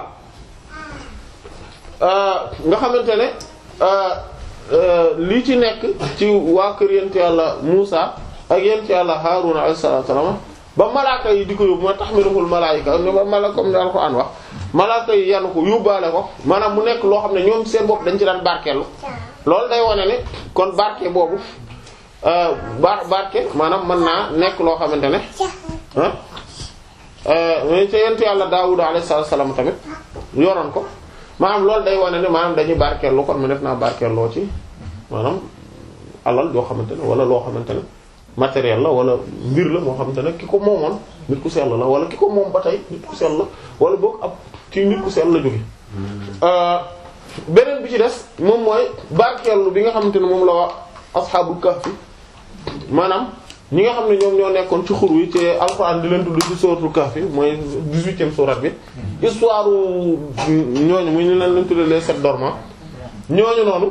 nga xamante ne li ci nekk ci waa kër yent yàlla Muusa ak yent yàlla Haaruna alayhi salaatu wa salaam ba malaaka yi di ko yóbbu ma tahmiluhul malaayika ni ba mala comme ni alxuraan wax malaaka yi yanu ko yóbbaale ko maanaam mu nekk loo xam ne ñoom seen bopp dañ ci daan barkeelu loolu day wane ne kon barke boobu bar barke maanaam mën naa nekk loo xamante ne ah mais ca yent yàlla Daawuda alayhi salaam tamit yoroon ko maanaam loolu day wane ne maanaam dañuy barkeellu kon mu def naa barkeelloo ci maanaam alal yoo xamante ne wala loo xamante ne matériel la wala mbir la moo xamante ne ki ko moomoon nit ku sell la wala ki ko moom ba tey nit ku sell la wala boog ab ci nit ku sell la jóge beneen bi ci des moom mooy barkeellu bi nga xamante ne moom la wax asxaabul kahfi maanaam ñi nga xam ne ñoom ñoo nekkoon ci xur wi ci alxuraan di leen tudd ci suratul kahfi mooy dix-huitième sourate bi histoire ñooñu muy ñu leen leen tuddee les sept dormants ñooñu noonu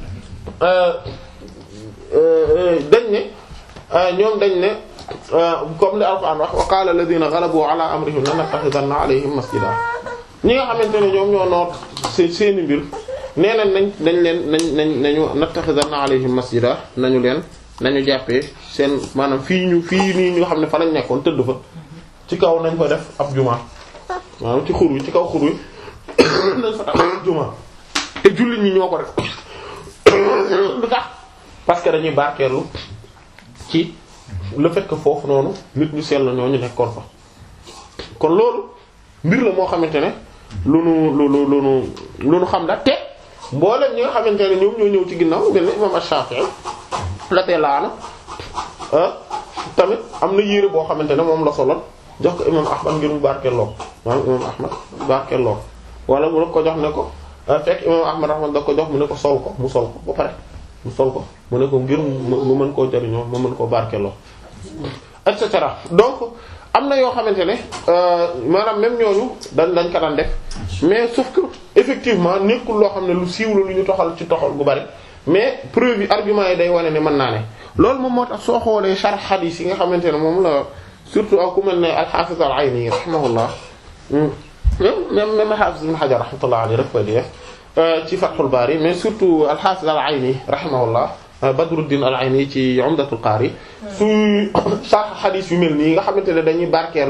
dañ ne ñoom dañ ne comme li alxuraan wax wa qaala alladhina ghalabu ala amrihim lanattakhidanna alayhim masjida ñi nga xamante ne ñoom ñoo noot seen seeni mbir nee nañ nañ dañ leen nañ nañ nañu nattakhidanna alayhim masjida nañu leen nañu jàppee seen maanaam fii ñu fii nii ñu xam ne fa lañ nekkoon tëdd fa ci kaw nañ fa def ab juma maanaam ci xur wi ci kaw xur wi nañ fa tax juma te jullit ñi ñoo ko def lu tax parce que dañuy barkeelu ci le fait que foofu noonu nit ñu sell ñoo ñu nekkoon fa kon loolu mbir la moo xamante ne lu nu lu lu lu nu lu nu xam da te mboolem ñi nga xamante ne ñoom ñoo ñëw ci ginnaaw mel ne imam Ash-Shafi'i la tee laana tamit am na yére boo xamante ne moom la soloon jox ko imam Ahmad ngir mu barkeeloo maanaam imam Ahmad barkeeloo wala mu ne ko jox ne ko fekk imam Ahmad Ahmad da ko jox mu ne ko sol ko mu sol ko ba pare mu sol ko mu ne ko ngir mu mën koo jariñoo mu mën koo barkeeloo et cetera donc am na yoo xamante ne maanaam même ñooñu dañ dañ ko daan def mais sauf que effectivement nekkul loo xam ne lu siiw la lu ñu toxal ci toxal gu bari mais preuve yi argument yi day wane ne mën naa ne loolu moom moo tax soo xoolee sharh hadith yi nga xamante ne moom la surtout ak ku mel ne al-Hafiz al-Ayni rahimahullah même même al-Hafiz Ibn Hajar rahmatullah alayhi rek koy di def ci Fathul Bari mais surtout al-Hafiz al-Ayni rahimahullah Badruddin al-Ayni ci Umdatul Qari su sharh hadith yu mel nii nga xamante ne dañuy barkeelu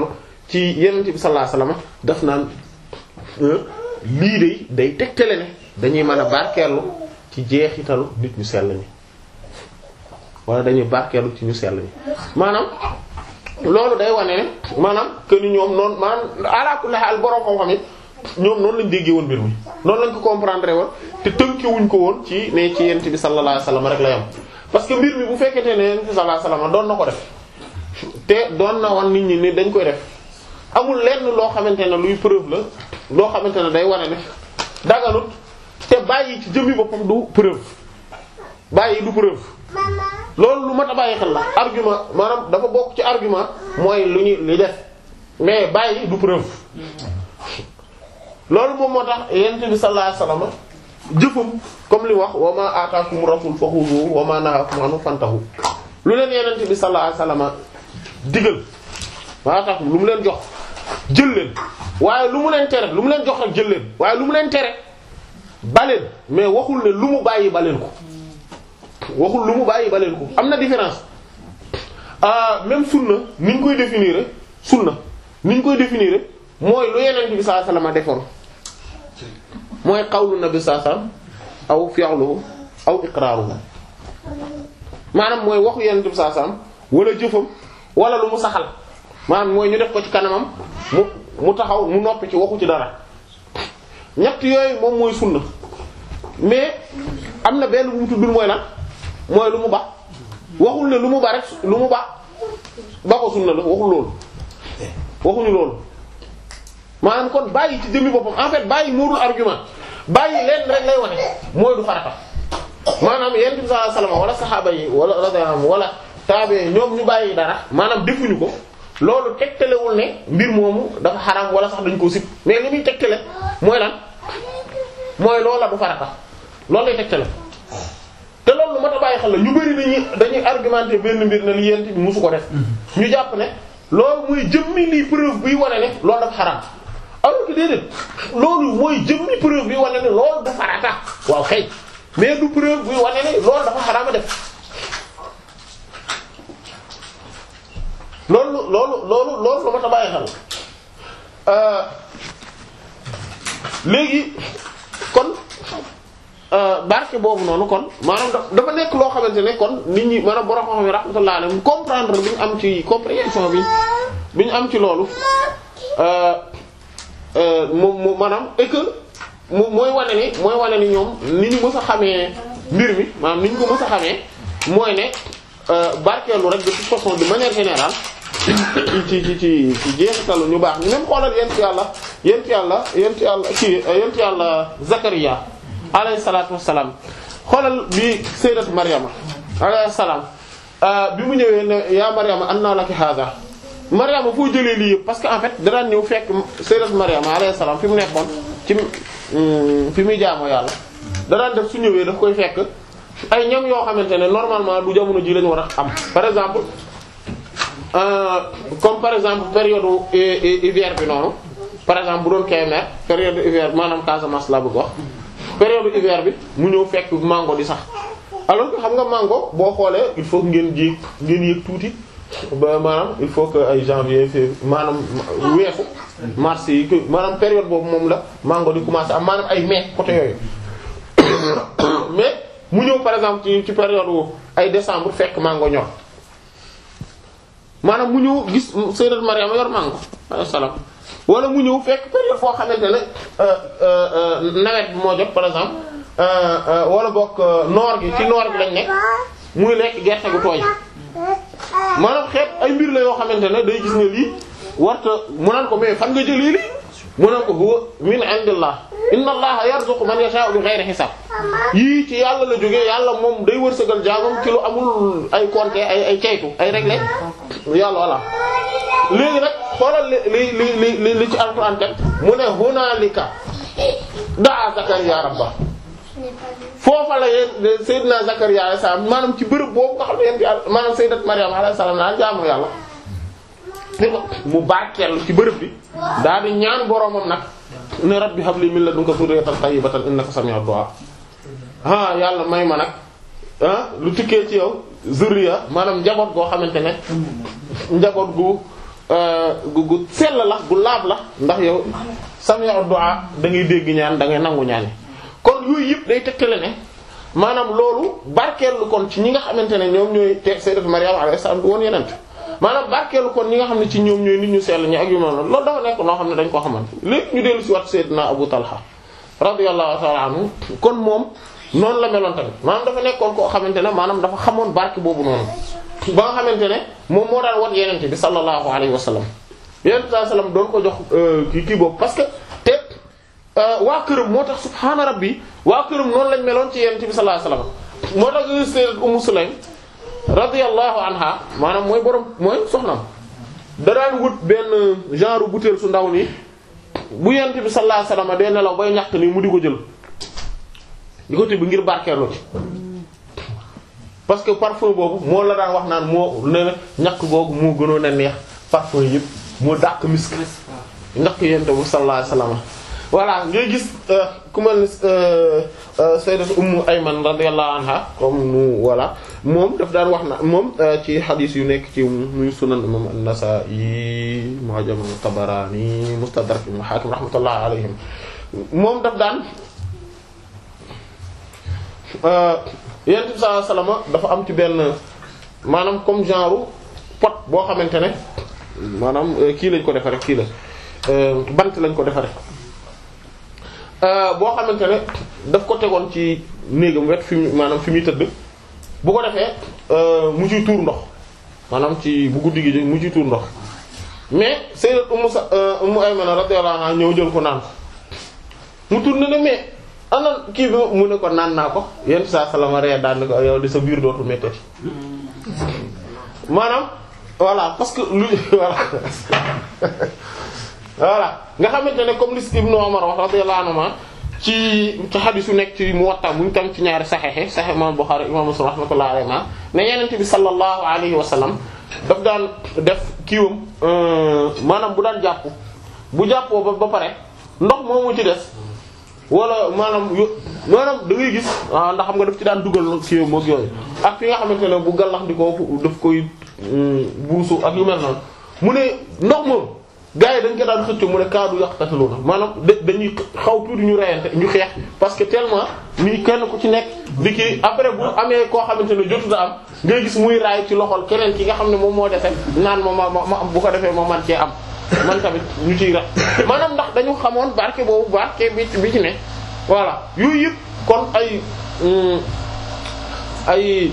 ci yenent bi sallallahu alayhi wasallam daf naan lii de day tegtale ne dañuy mën a barkeelu ci jeexitalu nit ñu sell ñi wala dañuy barkeelu ci ñu sell ñi maanaam loolu day wane ne maanaam que ni ñoom noonu maanaam ala kulli haal borom xam-xam yi ñoom noonu lañ déggee woon mbir mi noonu lañ ko comprendre woon te tënkewuñ ko woon ci ne ci yent bi sallallahu alayhi wasallam rek la yam parce que mbir mi bu fekkente ne yent bi sallallahu alayhi wasallam doon na ko def te doon na wan nit ñi ni dañ koy def amul lenn loo xamante ne luy preuve la loo xamante ne day wane ne daganut te bàyyi ci jëmmi boppam du preuve bàyyi du preuve loolu lu mat a bàyyi xel la argument maanaam dafa bokk ci argument mooy lu ñu li def mais bàyyi du preuve loolu moom moo tax yent bi sallallahu alayhi wasallam jëfam comme li wax wa ma ataakum rasul fakhuzuhu wa ma nahakum anhu fantahu lu leen yenent bi sallallahu alayhi wasallam digal ma ataakum lu mu leen jox jël leen waaye lu mu leen tere lu mu leen jox rek jël leen waaye lu mu leen tere baleen mais waxul ne lu mu bàyyi baleen ko waxul lu mu bàyyi baleen ko am na différence ah même sunna ni ñu koy définir sunna ni ñu koy définir mooy lu yenent bi sallallahu alayhi wasallam defoon mooy qawlu nabi sallallahu alayhi wasallam aw fi'luhu aw iqraruhu maanaam mooy waxu yenent bi sallallahu alayhi wasallam wala jëfam wala lu mu saxal maanaam mooy ñu def ko ci kanamam mu mu taxaw mu noppi ci waxu ci dara ñett yooyu moom mooy sunna mais am na benn bu mu tuddul mooy lan mooy lu mu ba waxul ne lu mu ba rek lu mu ba ba ko sunna la waxul loolu waxuñu loolu maanaam kon bàyyi ci jëmmi boppam en fait bàyyi muurul argument bàyyi leen rek lay wane mooy du farata maanaam yonent bi sallallahu alayhi wasallam wala saxaaba yi wala radiyallahu wala taabe ñoom ñu bàyyi dara maanaam defuñu ko loolu tegtalewul ne mbir moomu dafa xaram wala sax dañ koo sib mais li muy tegtale mooy lan mooy loola du farata loolu lay tegtale te loolu lu mat a bàyyi xel la ñu bari dañuy dañuy argumenter benn mbir ne li yonent bi musu ko def ñu jàpp ne loolu mooy jëmmi lii preuve buy wane ne loolu dafa xaram alors que déedéet loolu mooy jëmmi preuve bi wane ne loolu dafa farata waaw kay mais du preuve buy wane ne loolu dafa xaraama def loolu loolu loolu loolu lu ma ta bàyyi xel léegi kon barke boobu noonu kon maanaam dafa nekk loo xamante ne kon nit ñi maanaam borom xam yi rahmatullah alayhim comprendre bi ñu am ci compréhension bi bi ñu am ci loolu moom moom maanaam et que moom mooy wane ni mooy wane ni ñoom ni ñu mës a xamee mbir mi maanaam ni ñu ko mës a xamee mooy ne barkeelu rek de toute façon de manière générale ci ci ci ci jeexitalu ñu baax ñu même xoolal yent yàlla yent yàlla yent yàlla ci yent yàlla Zakariya alayhi salaatu wassalaam xoolal bi sayyidat Maryama alayhi salaam bi mu ñëwee ne yaa Maryama anna laki hada Maryama foo jëlee lii yëpp parce que en fait danaan ñëw fekk sayyidat Maryama alayhi salaam fi mu nekkoon ci fi muy jaamoo yàlla danaan def su ñëwee daf koy fekk ay ñam yoo xamante ne normalement du jamono ji lañu war a am par exemple euh, comme par exemple période hiver bi noonu par exemple bu doon Kébémer période hiver maanaam Casamance laa bëgg wax période hiver bi mu ñëw fekk mango di sax alors que xam nga mango boo xoolee il faut que ngeen jéeg ngeen yéeg tuuti ba maanaam il faut que ay janvier février maanaam weesu mars yi que maanaam période boobu moom la mango di commencer am maanaam ay mai côté yooyu mais mu ñëw par exemple ci ci période ay décembre fekk mango ñor maanaam mu ñëw gis sayyidat Maryam yor mango alayhi salaam wala mu ñëw fekk période foo xamante ne nawet bi moo jot par exemple wala bokk noor gi ci noor gi lañ nekk muy lekk gerte gu tooy maanaam xeet ay mbir la yoo xamante ne day gis ne lii warta mu naan ko mais fan nga jëlee lii mu naan ko huwa min indillah inna allaha yarzuqu man yasha'u bi ghayri hisab yii ci yàlla la jógee yàlla moom day wërsëgal jaamam ci lu amul ay compter ay ay caytu ay régler yàlla voilà léegi nag xoolal li li li li li ci alquran teg mu ne hunaalika daa Zakariya rabba foofa la yéen Seydina Zakariya alayhi salaam maanaam ci bërëb boobu nga xam ne yéen yàlla maanaam Sayyidat Maryam alayhi salaam naa jaamu yàlla mu barkeelu ci bërëb bi daal di ñaan boromam nag ne rabbi habli min ladunka dhurriyatan tayyibatan innaka sami'ud du'a ah yàlla may ma nag ah lu tukkee ci yow zurriya maanaam njaboot goo xamante ne njaboot gu gu gu sell la gu laab la ndax yow sami'u du'a da ngay dégg ñaan da ngay nangu ñaan kon yooyu yëpp day tegtale ne maanaam loolu barkeelu kon ci ñi nga xamante ne ñoom ñooy te sayyidatu Maryam alayhi salaam du woon yeneen maanaam barkeelu kon ñi nga xam ne ci ñoom ñooy nit ñu sell ñi ak yu mel noonu loolu dafa nekk noo xam ne dañ ko xamante léegi ñu dellu ci wat sayyidina Abu Talha radiyallahu ta'ala anhu kon moom noonu la meloon tamit maanaam dafa nekkoon koo xamante ne maanaam dafa xamoon barke boobu noonu ba nga xamante ne moom moo daan wat yenente bi sallallahu alayhi wa sallam yenente sallallahu alayhi wa sallam doon ko jox kii kii boobu parce que te waa këram moo tax subhaana rabbi waa këram noonu lañ meloon ci yenente bi sallallahu alayhi wa sallam moo tax sayyidat Ummu Sulaym radiyallahu anha maanaam mooy borom mooy soxnam da daan wut benn genre butéel su ndaw nii bu yenente bi sallallahu alayhi wa sallam day nelaw bay ñàkk nii mu di ko jël di ko tibb ngir barkeeloo ci parce que parfum boobu moo la daan wax naan moo ne ñàkk googu moo gënoon a neex parfum yëpp moo dàq misk ñàkk yente bu sallallahu alayhi wasallam voilà ngay gis ku mel ni sayyidat ummu ayman radiyallahu anha comme nu voilà moom daf daan wax na moom ci xadiis yu nekk ci muy sunan imam an-nasa'i mu'jam tabarani mustadrak ibn hakim rahmatullah alayhim moom daf daan yonent bi sallallahu alayhi wasallam dafa am ci benn maanaam comme genre pot boo xamante ne maanaam kii lañ ko defaree kii la bant lañ ko defaree boo xamante ne daf ko tegoon ci néegam wet fi mu maanaam fi muy tëdd bu ko defee mu ciy tuur ndox maanaam ci bu guddi gi mu ciy tuur ndox mais sayyidat Ummu sa Ummu Aymana radiyallahu anha ñëw jël ko naan ko mu tourné ne mais. ana kii bi mu ne ko naan naa ko yenn saa salama ree daan ko yow di sa biir dootu méttati maanaam voilà parce que lu voilà voilà nga xamante ne comme li Ibnu Umar wax radiyallahu anhu ci ci hadith yu nekk ci Muwatta bu ñu tam ci ñaari saxexe saxe imam Bukhari imam Muslim rahmatullahi alayhi ma ne yenente bi sallallahu alayhi wa sallam daf daan def kiiwam maanaam bu daan jàpp bu jàppoo ba ba pare ndox moomu ci des wala maanaam yo maanaam da ngay gis ah ndax xam nga daf ci daan dugal kii moog yooyu ak fi nga xamante ne bu gallax di ko daf koy buusu ak yu mel noonu mu ne ndox moom gars yi dañ ko daan xëcc mu ne kaadu yàq tataluna maanaam da dañuy xaw tuuti ñu reyante ñu xeex parce que tellement nii kenn ku ci nekk di kii après bu amee koo xamante ne jotu da am ngay gis muy raay ci loxol keneen ki nga xam ne moom moo defee naan ma ma ma am bu ko defee ma man cee am man tamit ñu ciy rax maanaam ndax dañu xamoon barke boobu barke bi bi ci ne voilà yooyu yëpp kon ay ay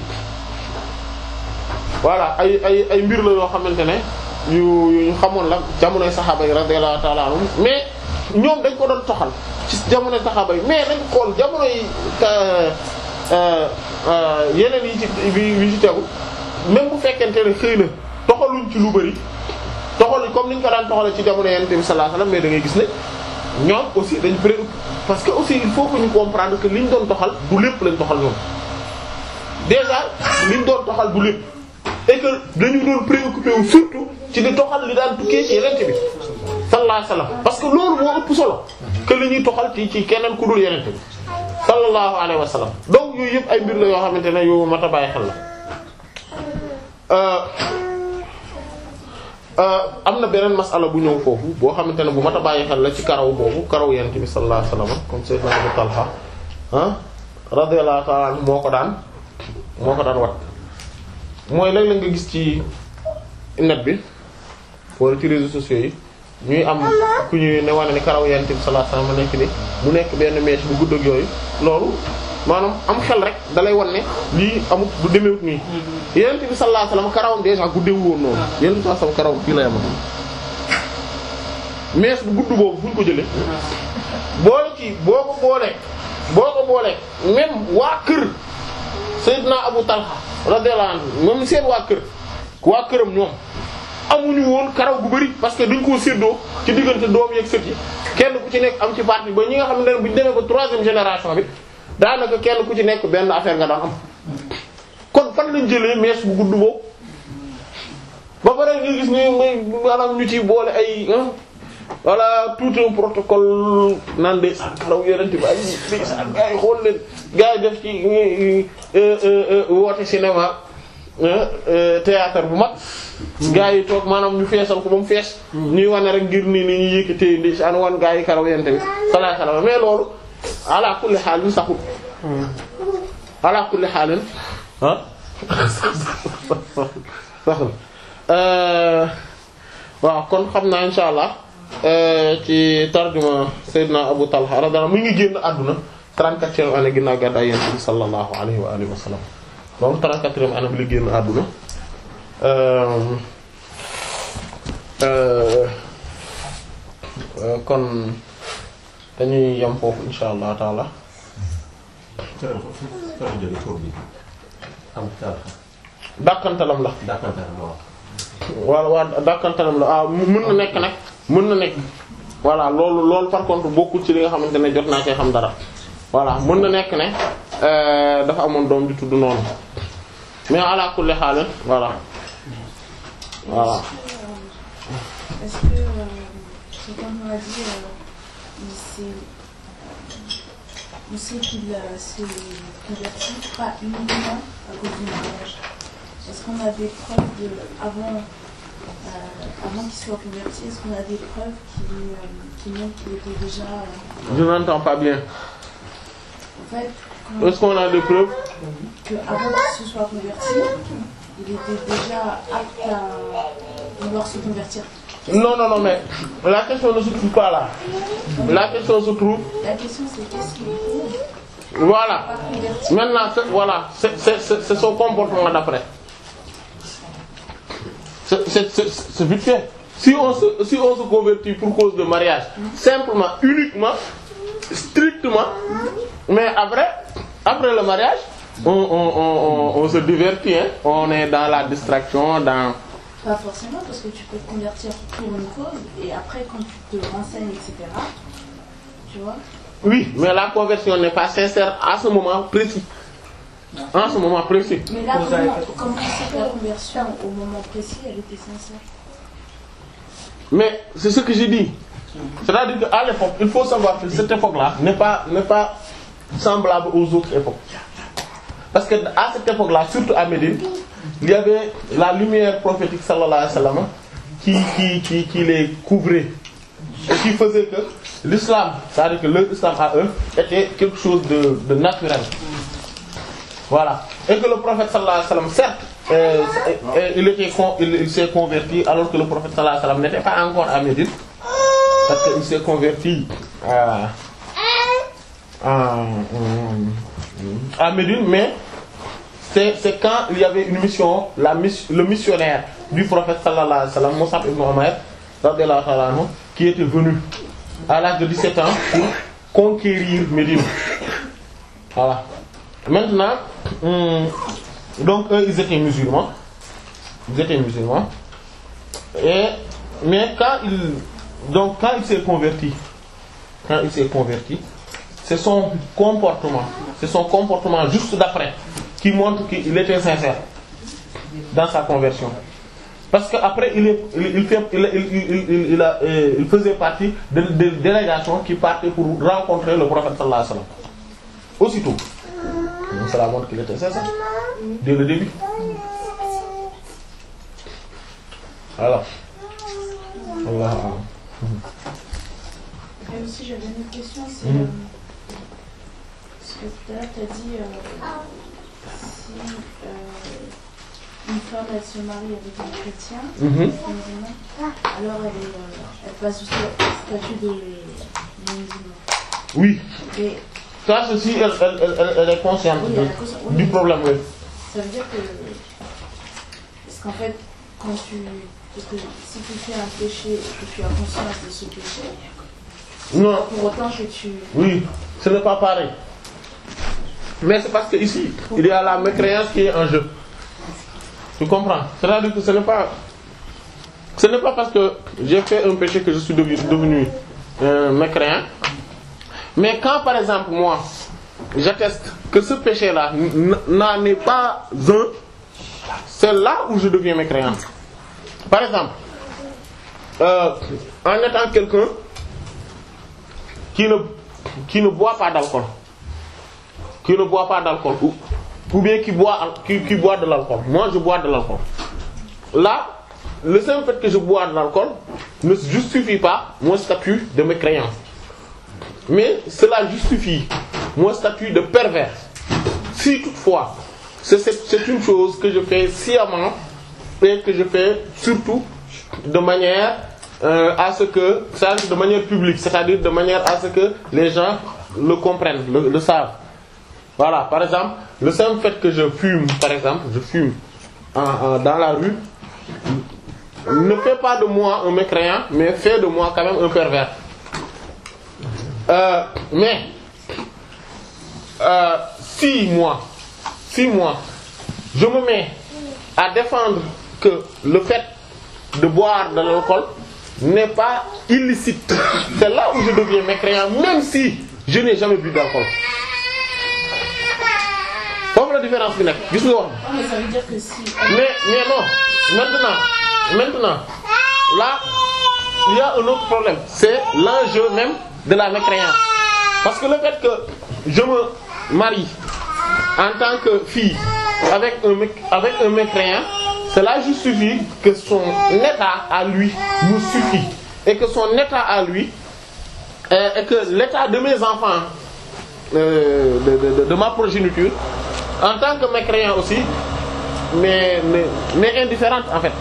voilà ay ay ay mbir la yoo xamante ne yu yu ñu xamoon la jamonoy saxaaba yi radiyallahu ta'ala anhum mais ñoom dañ ko doon toxal ci jamonoy saxaaba yi mais dañ xool jamono yi yeneen yi ci yi ci tegu même bu fekkente ne xëy na toxaluñ ci lu bari toxal comme ni ñu ko daan toxalee ci jamono Yonent bi sallallahu alayhi wasallam mais da ngay gis ne ñoom aussi dañ préoccupé parce que aussi il faut que ñu comprendre que li ñu doon toxal du lépp lañ toxal ñoom déjà li ñu doon toxal du lépp et que dañu doon préoccupé wu surtout ci di toxal li daan tukkee ci Yonent bi sallallahu alayhi wasallam parce que loolu moo ëpp solo que li ñuy toxal ci ci keneen ku dul Yonent bi sallallahu alayhi wasallam donc yooyu yëpp ay mbir la yoo xamante ne yu mat a bàyyi xel la. am na beneen masala bu ñëw foofu boo xamante ne bu mat a bàyyi xel la ci karaw boobu karaw yent bi sallallahu alayhi wasallam comme sayyidna Abu Talha ah radiyallahu ta'ala anhu moo ko daan moo ko daan wat mooy léeg-léeg nga gis ci net bi wala ci réseaux sociaux yi ñuy am ku ñuy ne wane ni karaw yent bi sallallahu alayhi wasallam nekk ni mu nekk benn mèche bu gudd ak yooyu loolu maanaam am xel rek dalay wan ne lii amut du demewut nii yenent bi sallallahu alayhi wasallam karawam déjà guddewu woon noonu yenent bi sallallahu alayhi wasallam karawam fii la yama mees bu gudd boobu fu ñu ko jëlee boole ci boo ko boolee boo ko boolee même waa kër Seydina Abu Talha radiyallahu anhu même seen waa kër waa këram ñoom amuñu woon karaw gu bari parce que duñ koo séddoo ci diggante doom yeeg sët yi kenn ku ci nekk am ci partie ba ñi nga xam ne bu ñu demee ba troisième génération bi daanaka kenn ku ci nekk benn affaire nga daan am kon fan lañ jëlee mees bu gudd boobu ba pare nga gis ni may maanaam ñu ci boole ay voilà tout un protocole naan de sa karaw yeneen bi ay de sa gars yi xool leen gars yi def ci woote cinéma théâtre bu mag gaa yi toog maanaam ñu feesal ko ba mu fees ñuy wane rek ngir ni ni ñu yëkkatee ndi an wan gaa yi karaw yente bi sallallahu alayhi wasallam mais loolu ala kulli xaalin saxul ala kulli xaalin ah saxul waaw kon xam naa insha allah ci tarjuma Seydina Abu Talha radiyallahu mu ngi génn àdduna 34e année ginnaaw gàddaay Yonent bi sallallahu alayhi wa alihi wa sallam donc 34e année bi la génn àdduna kon dañuy yem foofu insha allah taala dàkkantalam la waaw waaw dàkkantalam la ah mën na nekk nag mën na nekk voilà loolu loolu par contre bokkul ci li nga xamante ne jot naa cee xam dara voilà mën na nekk ne dafa amoon doom di tudd noonu mais ala kulli xaal voilà voilà. Est-ce que, euh, c'est comme on a dit, euh, il s'est, on sait qu'il euh, s'est converti pas uniquement à cause du mariage. Est-ce qu'on a des preuves de, avant, euh, avant qu'il soit converti, est-ce qu'on a des preuves qui, euh, qui montrent qu'il était déjà, euh, Je n'entends pas bien. en fait, quand- Est-ce qu'on a des preuves que avant qu'il se soit converti, il était déjà apte à vouloir se convertir. Non, non, non, mais la question ne se trouve pas là. La question se trouve, La question c'est qu'est-ce qu'il faut voilà. pas convertir Maintenant, c'est- voilà, c'est c'est- c'est- c'est son comportement d'après. C'est c'est- c'est- c'est vite fait. Si on, se, si on se convertit pour cause de mariage, simplement, uniquement, strictement, mais après, après le mariage, on, on, on, on, on se divertit, hein. on est dans la distraction, dans... Pas forcément, parce que tu peux te convertir pour une cause, et après, quand tu te renseignes, etc., tu vois, Oui, mais la conversion n'est pas sincère à ce moment précis. En ce moment précis. mais là, comment, comment c'est que la conversion, au moment précis, elle était sincère Mais c'est ce que j'ai dit. C'est-à-dire qu'à l'époque, il faut savoir que cette époque-là n'est pas, n'est pas semblable aux autres époques. Parce que à cette époque-là, surtout à Médine, il y avait la lumière prophétique sallallahu alayhi wa sallam qui, qui, qui, qui les couvrait. Et qui faisait que l'islam, c'est-à-dire que leur islam à eux, était quelque chose de, de naturel. Voilà. Et que le prophète sallallahu alayhi wa sallam, certes, euh, euh, il, était con- il, il s'est converti alors que le prophète sallallahu alayhi wa sallam n'était pas encore à Médine. Parce qu'il s'est converti à, à, à Médine, mais c'est c'est quand il y avait une mission, la miss- le missionnaire du prophète sallallahu alayhi wa sallam, Moussa ibn Omer, radiyallahu ta'ala anhu, qui était venu à l'âge de 17 ans pour conquérir Médine. Voilà. Maintenant, hum, donc eux, ils étaient musulmans. Ils étaient musulmans. Et, mais quand il, donc quand il s'est converti, quand il s'est converti, c'est son comportement, c'est son comportement juste d'après qui montre qu'il était sincère dans sa conversion. Parce qu'après, il, est- il, il, fait- il, il, il, il- il a, euh, il faisait partie de, de délégations qui partaient pour rencontrer le prophète sallallahu alayhi wa sallam. Aussitôt. Donc cela montre qu'il était sincère dès le début. Voilà. Allah. Et aussi, j'avais une autre question, c'est. Mhm. euh, parce que tout à l'heure, tu as dit. euh, si euh, une femme, elle se marie avec un chrétien, Mhm. musulman, alors elle, est, euh, elle passe du statut de musulman. Oui. Et Ça, ceci, elle, elle, elle, elle- elle est consciente Oui, de- elle est consciente, oui. du problème. Oui. ça veut dire que. Parce qu'en fait, quand tu. Parce que si tu fais un péché et que tu as conscience de ce péché, Non. pour autant que tu. Oui, ce n'est pas pareil. Mais c'est parce que ici, il y a la mécréance qui est en jeu. Tu comprends C'est-à-dire que ce n'est pas, ce n'est pas parce que j'ai fait un péché que je suis devenu, devenu euh, mécréant. Mais quand, par exemple, moi, j'atteste que ce péché-là n- n'en est pas un, c'est là où je deviens mécréant. Par exemple, euh, en étant quelqu'un qui ne, qui ne boit pas d'alcool, qui ne boit pas d'alcool, ou, ou bien qui boit, al- qui, qui boit de l'alcool. Moi, je bois de l'alcool. Là, le simple fait que je bois de l'alcool ne justifie pas mon statut de mécréant mais cela justifie mon statut de pervers si toutefois c'est c'est c'est une chose que je fais sciemment et que je fais surtout de manière euh, à ce que ça de manière publique c'est-à-dire de manière à ce que les gens le comprennent le, le savent voilà par exemple le simple fait que je fume par exemple je fume en, en- dans la rue ne fait pas de moi un mécréant mais fait de moi quand même un pervers Euh, mais euh, si moi si moi je me mets à défendre que le fait de boire de l'alcool n'est pas illicite c'est là où je deviens mécréant même si je n'ai jamais bu d'alcool foofu la différence bi nekk gis nga wax Oh, mais ça veut dire que si. mais mais non maintenant maintenant là il y a un autre problème c'est l'enjeu même de la mécréance parce que le fait que je me marie en tant que fille avec un mec avec un mécréant cela justifie que son état à lui nous suffit et que son état à lui euh, et que l'état de mes enfants euh, de, de, de, de ma progéniture en tant que mécréant aussi mais mais mais indifférente en fait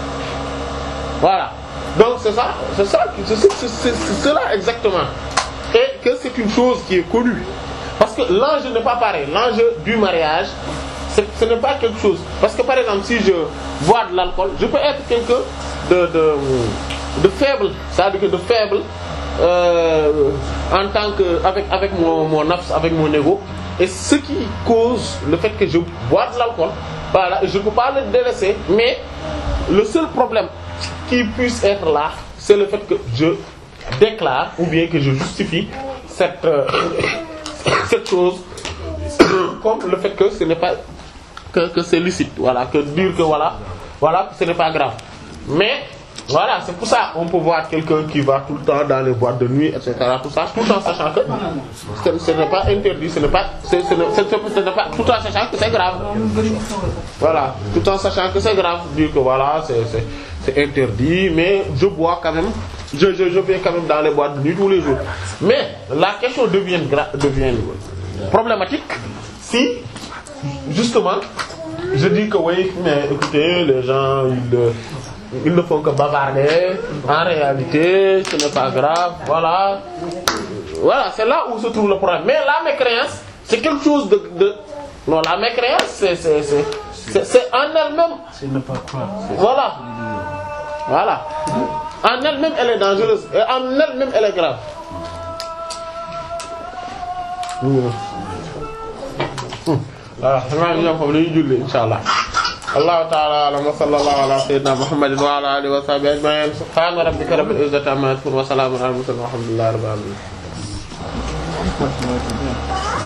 voilà donc c'est ça c'est ça c'est c'est- c'est- c'est cela exactement et que c'est une chose qui est connue parce que l'enjeu n'est pas pareil l'enjeu du mariage c'est ce n'est pas quelque chose parce que par exemple si je bois de l'alcool je peux être quelqu'un de de de faible c'est-à-dire que de faible euh, en tant que avec avec mon mon nafs avec mon ego et ce qui cause le fait que je bois de l'alcool voilà je ne peux pas le délaisser mais le seul problème qui puisse être là c'est le fait que je déclare ou bien que je justifie cette euh, cette chose comme le fait que ce n'est pas que que c'est licite voilà que dire que voilà voilà que ce n'est pas grave mais voilà c'est pour ça on peut voir quelqu'un qui va tout le temps dans les boîtes de nuit etc tout ça tout en sachant que ce, ce n'est pas interdit ce n'est pas c'est- ce n'est ce n'est- ce n'est pas tout en sachant que c'est grave voilà tout en sachant que c'est grave dire que voilà c'est c'est c'est interdit mais je bois quand même je je je vais quand même dans les boîtes de nuit tous les jours mais la question devient gra- devient problématique si justement je dis que oui mais écoutez les gens ils euh, ils ne font que bavarder en réalité ce n'est pas grave voilà voilà c'est là où se trouve le problème mais la mécréance c'est quelque chose de de non la mécréance c'est c'est c'est c'est c'est en elle-même C'est ne pas croire. voilà voilà en elle-même elle est dangereuse et en elle-même elle est grave voilà xam naa ñoom foofu dañuy julli insha allah allahu ta'ala a'lam wa sallallahu ala sayyidina muhammadin wa ala alihi wa sahbihi ajma'in subhana rabbika rabbil izzati amma yasifun wa salamun ala al mursalin walhamdulillahi rabbil alamin